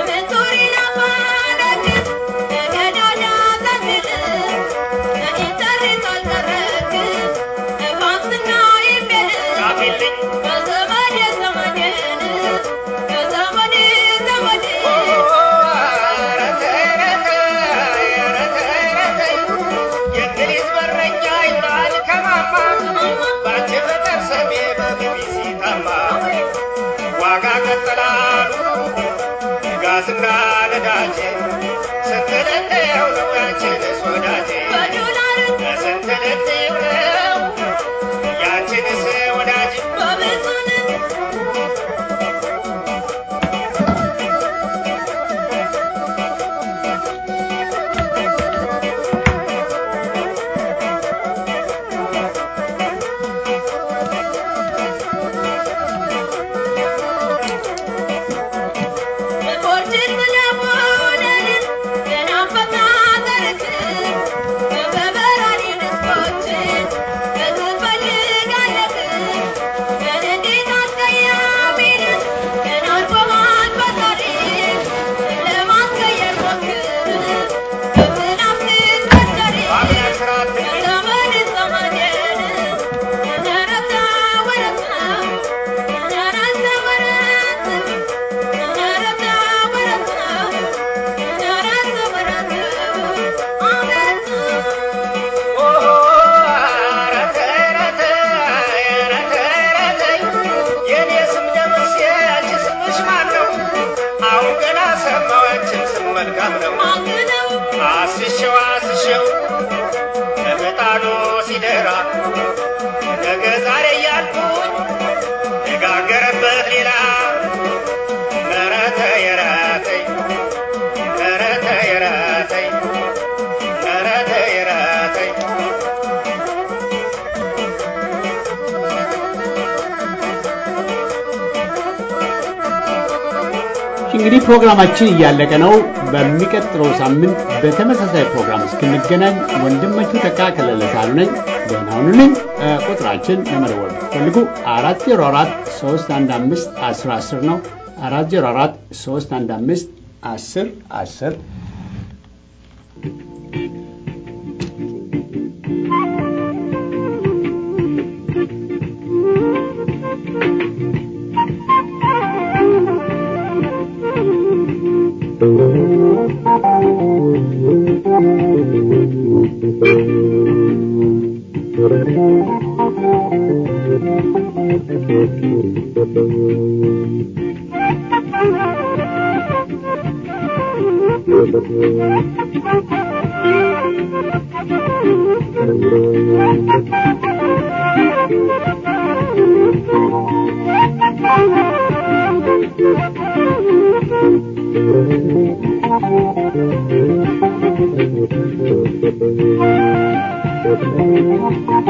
ጻፊልኝ የእንግሊዝ በረኛ ይውላል ከማማ በአንቺ ፍቅር ስሜ በቢቢሲ ጠማ ዋጋ ቀጠላሉ ጋዝና ነዳጅ ስንት ልትየው ነው ያንቺንስ ወዳጄ ስንት ልትየው ነው ያንቺንስ ወዳጅ በአምላክ ስራ አትግቢ ኦሆ ኧረ ተይ ኧረ ተይ ኧረ ተይ ኧረ ተይ የኔ ስም ደምሴ አንቺ ስምሽ ማን ነው? አሁን ገና ሰማሁ ያንቺን ስም መልካም ነው። አስሼው አስሼው ለምጣዱ ሲደራ ነገ ዛሬ እያልኩኝ የጋገረበት ሌላ ኧረ ተይ ኧረ ተይ ኧረ ተይ ኧረ ተይ እንግዲህ ፕሮግራማችን እያለቀ ነው። በሚቀጥለው ሳምንት በተመሳሳይ ፕሮግራም እስክንገናኝ ወንድማችሁ ተካ ከለለታሉ ነኝ። ደህና ሁኑልኝ። እ፣ ቁጥራችን ለመደወል ብትፈልጉ አራት ዜሮ አራት ሶስት አንድ አምስት አስር አስር ነው። አራት ዜሮ አራት ሶስት አንድ አምስት አስር አስር Thank you.